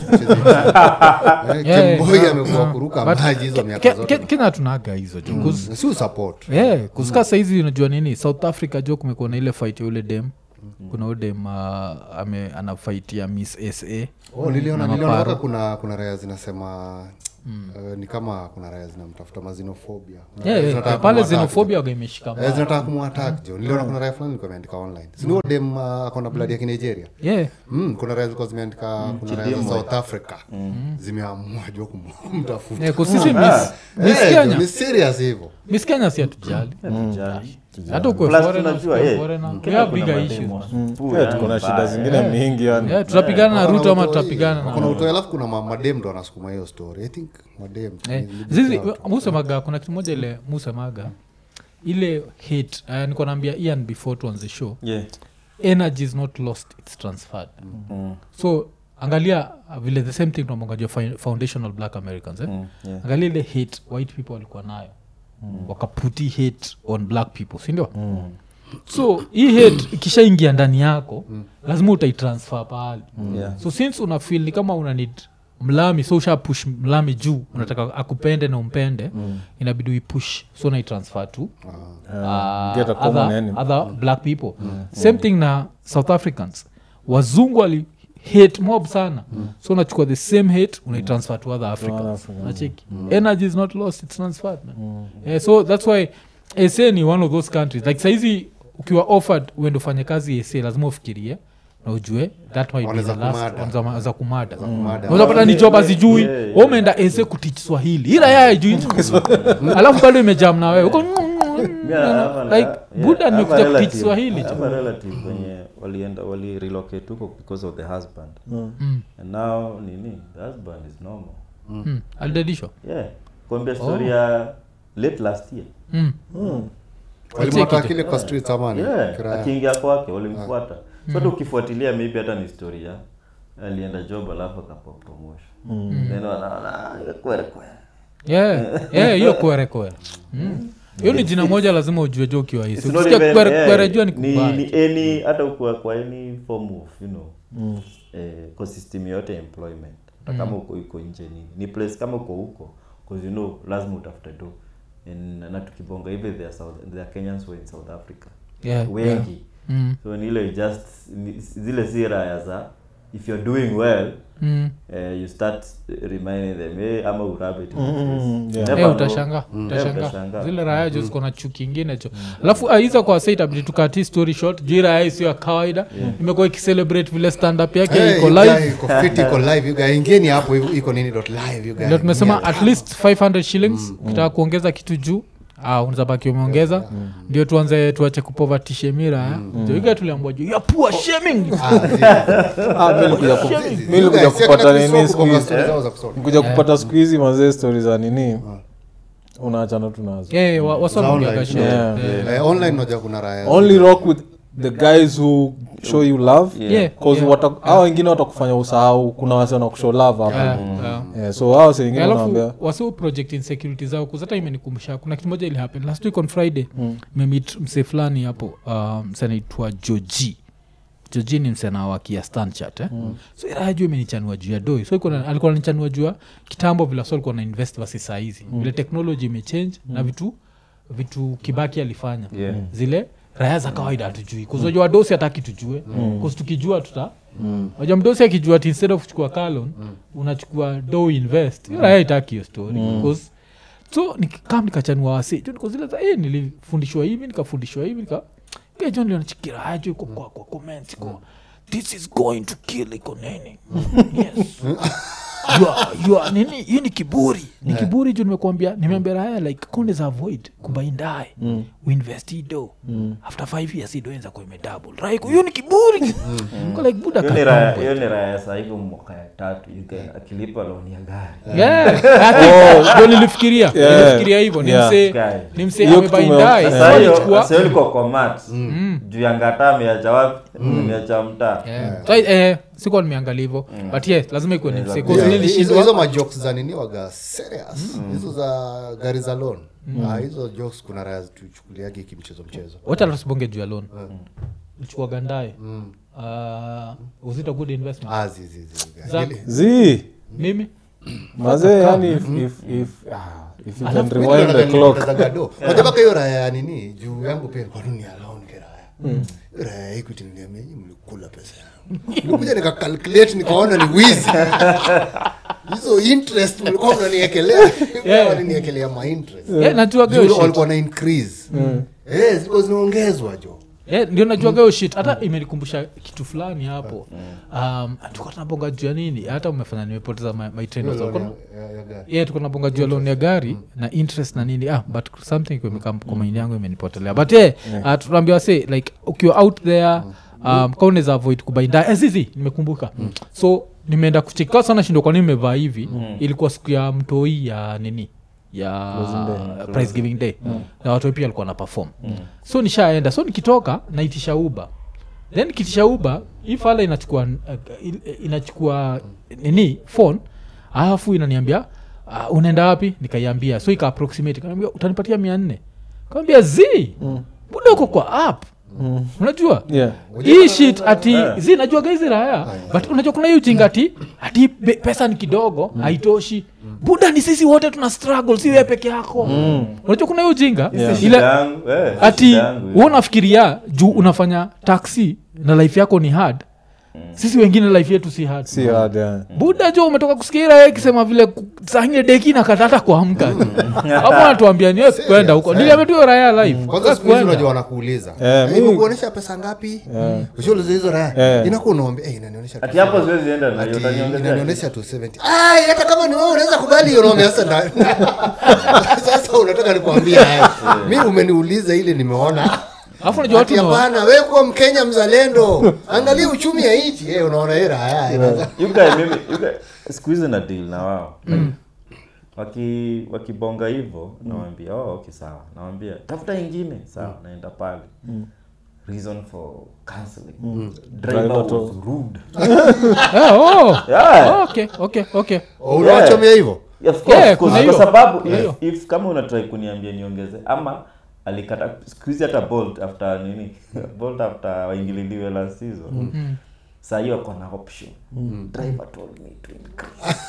Yeah, kemboi amekuwa kuruka But maji hizo Ke- miaka Ke- zote Ke- kenya tunaga hizo jo 'cause si usupport yeah, kusika saizi unajua nini south africa jo kumekuwa na ile fight ya ule dem kuna ule dem uh, ame ana fight ya miss sa oh, niliona Na niliona maparo. mpaka kuna kuna raya zinasema uh, ni kama kuna raya zinamtafuta mazinofobia Kuna yeah, raya yeah, zinataka pale kumwattack xenophobia waga imeshika jo. Eh, mbaya. zinataka kumwatak jo niliona kuna raya fulani ilikuwa imeandika online sinuo dem uh, akona blood ya kinigeria yeah Mm, kuna raya zilikuwa zimeandika kuna raya za south africa zimeamua jo kum- kumtafuta yeah, 'cause sisi miss, miss Eh, jo, kenya ni serious hivyo miss kenya si hatujali Hatujali. hata ukwe Plus foreigner, tunajua, usikwe eh, foreigner, we Kenya have kuna bigger mademo issues supu, eh, yani tuko na mbaya. shida zingine mingi yani yeah, tunapigana na ruto ama tutapigana kuna na utoi alafu kuna ma- madem ndo anasukuma hiyo story i think madem Eh, ni- ni zizi big out. musemaga kuna kitu moja ile musemaga ile hate uh, niko naambia ian before tuanze show Yeah. energy is not lost its transferred Mm, so angalia uh, vile the same thing tunamwangajua foundational black americans eh? mm, yeah. angalia ile hate white people walikuwa nayo wakaputi hate on black people sindio so hii hate ikishaingia ndani yako lazima utaitransfer pahali Yeah. so since una feel ni kama una need mlami so usha push mlami juu unataka akupende na umpende inabidi uipush so unaitransfer to uh, get a common other, enemy. other black people same thing na south africans wazungu wali hate mob sana so unachukua the same hate unaitransfer to other africans Africans. nacheki energy is not lost it's transferred man. Eh, so that's why sa ni one of those countries like saizi ukiwa offered uende ufanye kazi sa lazima ufikirie na ujue that might be Wanaweza the last kumada. wanaweza- za kumada Kumada. unapata ni job azijui Yeah, yeah, yeah, umeenda ese kutich swahili ila yeye ajui alafu bado imejam na wewe uko Me, I have a- like yeah, buda I have a nimekuja kutich relative- swahili I tu. have a relative wenye walienda wali relocate huko because of the husband Mm, and now nini the husband is normal mm, alidedishwa yeah kuambia story ya late last year Mm. walimwata kile kwa streets ama ni yeah kiraya? akiingia kwake walimfuata so hata ukifuatilia maybe hata ni story ya alienda job alafu akapewa promotion then wanaona "Ah, kwere kwere Yeah, yeah, hiyo kwere kwere Mm. hiyo ni jina moja lazima ujue jo ukiwa hisi It's not ukisikia even- kwere yeah, kwere jua ni ni, kubaya ni any hata ukuwa kwa any form of you know eh, kwa system yote ya employment hata kama uko uko nje nini ni place kama uko huko because you know lazima utafute do And- na tukibonga hivi there are South, there are Kenyans who are in South Africa Yeah, wengi Mm. so ni ile just ni- zile si raya za if you're doing well Mm. eh, you start reminding them hey, ama urabe tu Mm, yeah. Eh, utashanga utashanga utashangaa. zile raya jo ziko na chuki ingine cho alafu aiza kwa sa itabidi tukati story short juu hii raya isiyo ya kawaida imekuwa ikicelebrate vile stand up yake Hey, iko you live guy, iko fit iko live you guy ingeni hapo iko- iko nini dot live you guy ndio tumesema Ingia. at least 500 shillings ukitaka kuongeza kitu juu ah, unazabaki umeongeza ndio tuanze tuache kupovatishe mira ndio iga tuliambua juu ya poor shaming Ah, zi- Ah, mi nilikuja ku- Shaming. mi nilikuja You guys, si kupata akina nini Chris siku Rock kwa hizi story zao za kusoma. nikuja kupata siku hizi mazee stori za nini unaachana tu nazo yeah, wa- wasonaongeaga Online. shit. Yeah. Yeah. Eh, online unajua kuna raya only rock with the guys who show you love Yeah. cause Yeah. wata- hao wengine watakufanya usahau kuna wase wanakushow love hapo Yeah, yeah. yeah, so hao wase wengine wanaambia alafu wasiu project insecurity zao kuzata imenikumbusha kuna kitu moja ilihappen last week on friday mm. memit msee fulani hapo uh, mse anaitwa joji joji ni msena wakia stanchat eh? mm. so iraya juu imenichanua juu ya doi so iko na- alikuwa nanichanua juu ya kitambo vile so alikuwa na invest vasi saa hizi mm. vile technology imechange mm. na vitu vitu kibaki alifanya Yeah. zile raya za kawaida hatujui kuzojua dosi hataki tujue mm. tukijua tuta waja mdosi akijua ati instead of kuchukua kalon unachukua do invest mm. raya itaki hiyo story because so nikam nikachanua wasi jo niko zile za eh, nilifundishwa hivi nikafundishwa hivi nika kejo nilionachikira ajo iko kwa kwa comments iko this is going to kill iko nini yes you are, you are, nini hii ni kiburi ni kiburi juu nimekuambia nimeambia raya like condes avoid kubaindae mm. uinvest hii do mm. after five years hii do enza kuwa imedouble raiko hiyo ni kiburi Ko like buda Hiyo ni cut raya- down, hiyo ni raya saa hivi mwaka ya tatu you guy akilipa loan ya gari Yeah. Ati- ndio nilifikiria Yeah. nilifikiria hivyo ni Yeah. msee Guy. ni msee Hiyo kitu amebaindae ume- Sasa hiyo- alichukua sasa hiyo liko kwa mat juu ya ngata ameacha wapi ameacha mtaa Yeah. So, eh, sikuwa nimeangalia hivyo but yes lazima ikuwe ni msee Yeah, 'cause hizo- nilishindwa hizo majokes za nini waga serious hizo za gari za loan Ah, hizo jokes kuna raya tuchukuliagi kimchezo mchezo wacha tusibonge juu ya loan ulichukua gandae uh, was it a good investment Ah, zi, zi, zi, guy. Za- Ile- zi mimi mazee yani if, if, if, ah, if you can Alafu- rewind the clock Zagado. Unajua mpaka hiyo raya ya nini juu yangu pia kwa nini alone ke raya Hiyo raya ya Equity niliambia, "Nyinyi mlikula pesa yangu nilikuja nikakalculate nikaona ni wizi hizo interest mlikuwa mnaniekelea Yeah. waliniekelea ma interest yeah, najuaga hiyo Juu shit. walikuwa na increase eh zilikuwa zinaongezwa jo Yeah, ndio najuaga hiyo shit hata imenikumbusha kitu fulani hapo um, tuka tunabonga juu ya nini hata umefanya nimepoteza my, my train of thought. Loan ya- ya- ya gari. yeah, tuko nabonga juu ya loan ya gari na interest na nini ah, but something imekam kwa mind yangu imenipotelea but yeah, uh, tunaambiwa say like ukiwa out there um, ka unaweza avoid kubainda azizi nimekumbuka so nimeenda kucheka sana shindo kwa nini nimevaa hivi ilikuwa siku ya mtoi ya nini ya prize giving day na watu pia alikuwa na perform so nishaenda so nikitoka naitisha uba then nikitisha uba hii fala inachukua uh, il- inachukua nini phone alafu inaniambia uh, unaenda wapi nikaiambia so ika approximate kaniambia utanipatia mia nne kaambia z buda uko kwa app unajua yeah hii shit ati zi najuaga hizi raya but unajua kuna hiyo ujinga ati ati be- pesa ni kidogo haitoshi buda ni sisi wote tuna struggle si wewe peke yako unajua kuna hiyo ujinga Shida ile yangu, eh, ati shida yangu, hu unafikiria juu unafanya taxi na life yako ni hard sisi wengine life yetu si hard si hard yeah. buda jo umetoka kusikia ikisema vile ku- saa ingine deki na katata kuamka hapo natuambia niwe kwenda huko niliametuyo raya life kwanza siku hizi unajua wanakuuliza Eh, "Eh, mi- imekuonyesha pesa ngapi ushauliza hizo raya Eh. inakuwa unaambia "Eh, inanionyesha tu ati hapo siwezi enda na hiyo Ati utaniongezea inanionyesha tu 70 Ai, hata kama ni wewe unaweza kubali hiyo unaambia sasa na- sasa unataka nikwambia haya mi umeniuliza ile nimeona alafu unajua watu Ati ni wa- hapana wewe kuwa mkenya mzalendo angalia uchumi ya nchi eh unaona hera haya inaanza- You guy, mimi you guy, siku hizi na deal na wao waki wakibonga hivyo nawambia oh, okay sawa nawambia tafuta ingine sawa naenda pale reason for cancelling Driver driver to- was rude Eh, oh. yeah. Oh, okay okay okay Oh, unawachomea hivyo Yeah, of course, Yeah, of course. kuna kwa hiyo. sababu Kuna if, hiyo. if kama unatrai kuniambia niongeze ama alikata sikuhizi hata bolt after nini bolt after waingililiwe last season saa hiyo ako na option driver told me to increase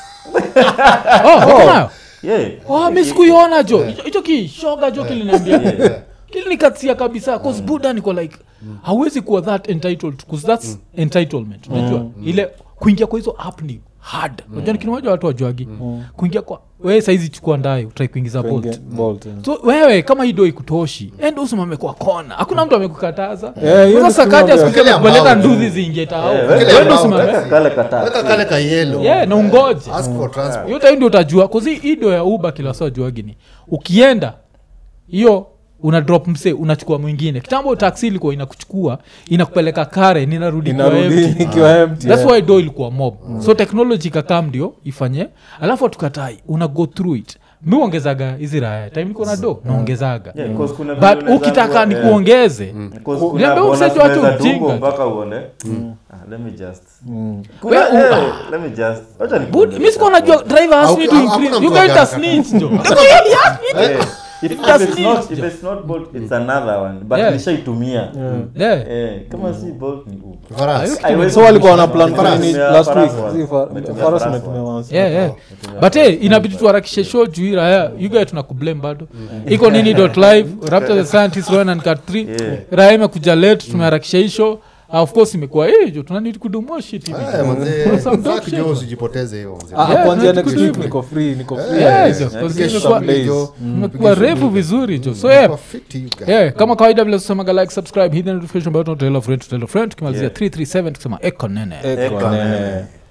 oh, oh. nayo yeah oh, mi sikuiona jo Hicho- hicho kishoga jo kiliniambia Yeah. kilinikatia kabisa cause buda niko like hawezi kuwa that entitled cause that's entitlement unajua ile kuingia kwa hizo app ni hard unajua ni kitu moja watu wajuagi kuingia kwa wewe saizi chukua ndayo utrai kuingiza bolt Kuingia- bolt, yeah. so wewe kama hii do ikutoshi end usimame kwa kona hakuna mtu amekukataza Yeah, hiyo sasa ni kaja kitu siku Wekelea kupeleka mbao. nduzi ziingie tao Yeah, wekelea Wewe mbao. usimame Weka kale kata weka kale ka yellow yeah na ungoje ask for transport hiyo time ndio utajua kuzi hii do ya uba kila saa juagi ni ukienda hiyo una drop mse unachukua mwingine kitambo taksi ilikuwa inakuchukua inakupeleka kare ninarudi kwa inarudi empty. ikiwa empty, thats yeah. why do ilikuwa mob so technology kakam ndio ifanye alafu atukatai una go through it mi uongezaga hizi raya time niko na do naongezaga Yeah, 'cause kuna vile but unaweza ukitaka kuwa- ni yeah. kuongeze Because kuna Niambia bonus mseto watu unaweza ujinga. tumbo mpaka uone Ah, let me just Mm. Kuna- We- eh, ah. let me just wacha Bud- nikuongeze mi sikuwa najua hapo. driver asked me Au- to au- increase hakuna you mtu guys are hajaka- snitch jo Yeah. If- if Just it's not- need- if it's not Bolt, it's another one but Yeah. nishaitumia Yeah. Eh, kama si Bolt ni Uber. Farasi. Haiwezi so walikuwa wana kutumia plan Farasi. nini Nimetumia last week Farasi one. Si fa- Nimetumia Farasi Farasi nimetumia one. once. yeah, yeah. but hey, inabidi tuharakishe show juu hii raya yugae tunakublame bado iko nini dot live raptor the scientist rowan and cat 3 Yeah. raya imekuja late tumeharakisha hii show Ah, of course imekuwa eh, jo tunanidi kudumua shit hivi Eh, manze, Some dog fuck shit. jo, usijipoteze hiyo manze. Ah, Yeah, kuanzia no, next tuko week hivi. niko free niko free Yeah, Eh, jo, pige because shughuli imekuwa- days. jo, imekuwa pige refu shughuli. vizuri jo so Imekuwa yeah, fit, you guys. yeah, kama kawaida vile tusemaga like subscribe hit the notification button tell a friend to tell a friend tukimalizia 337 tukisema eko nene Eko Eko nene. nene.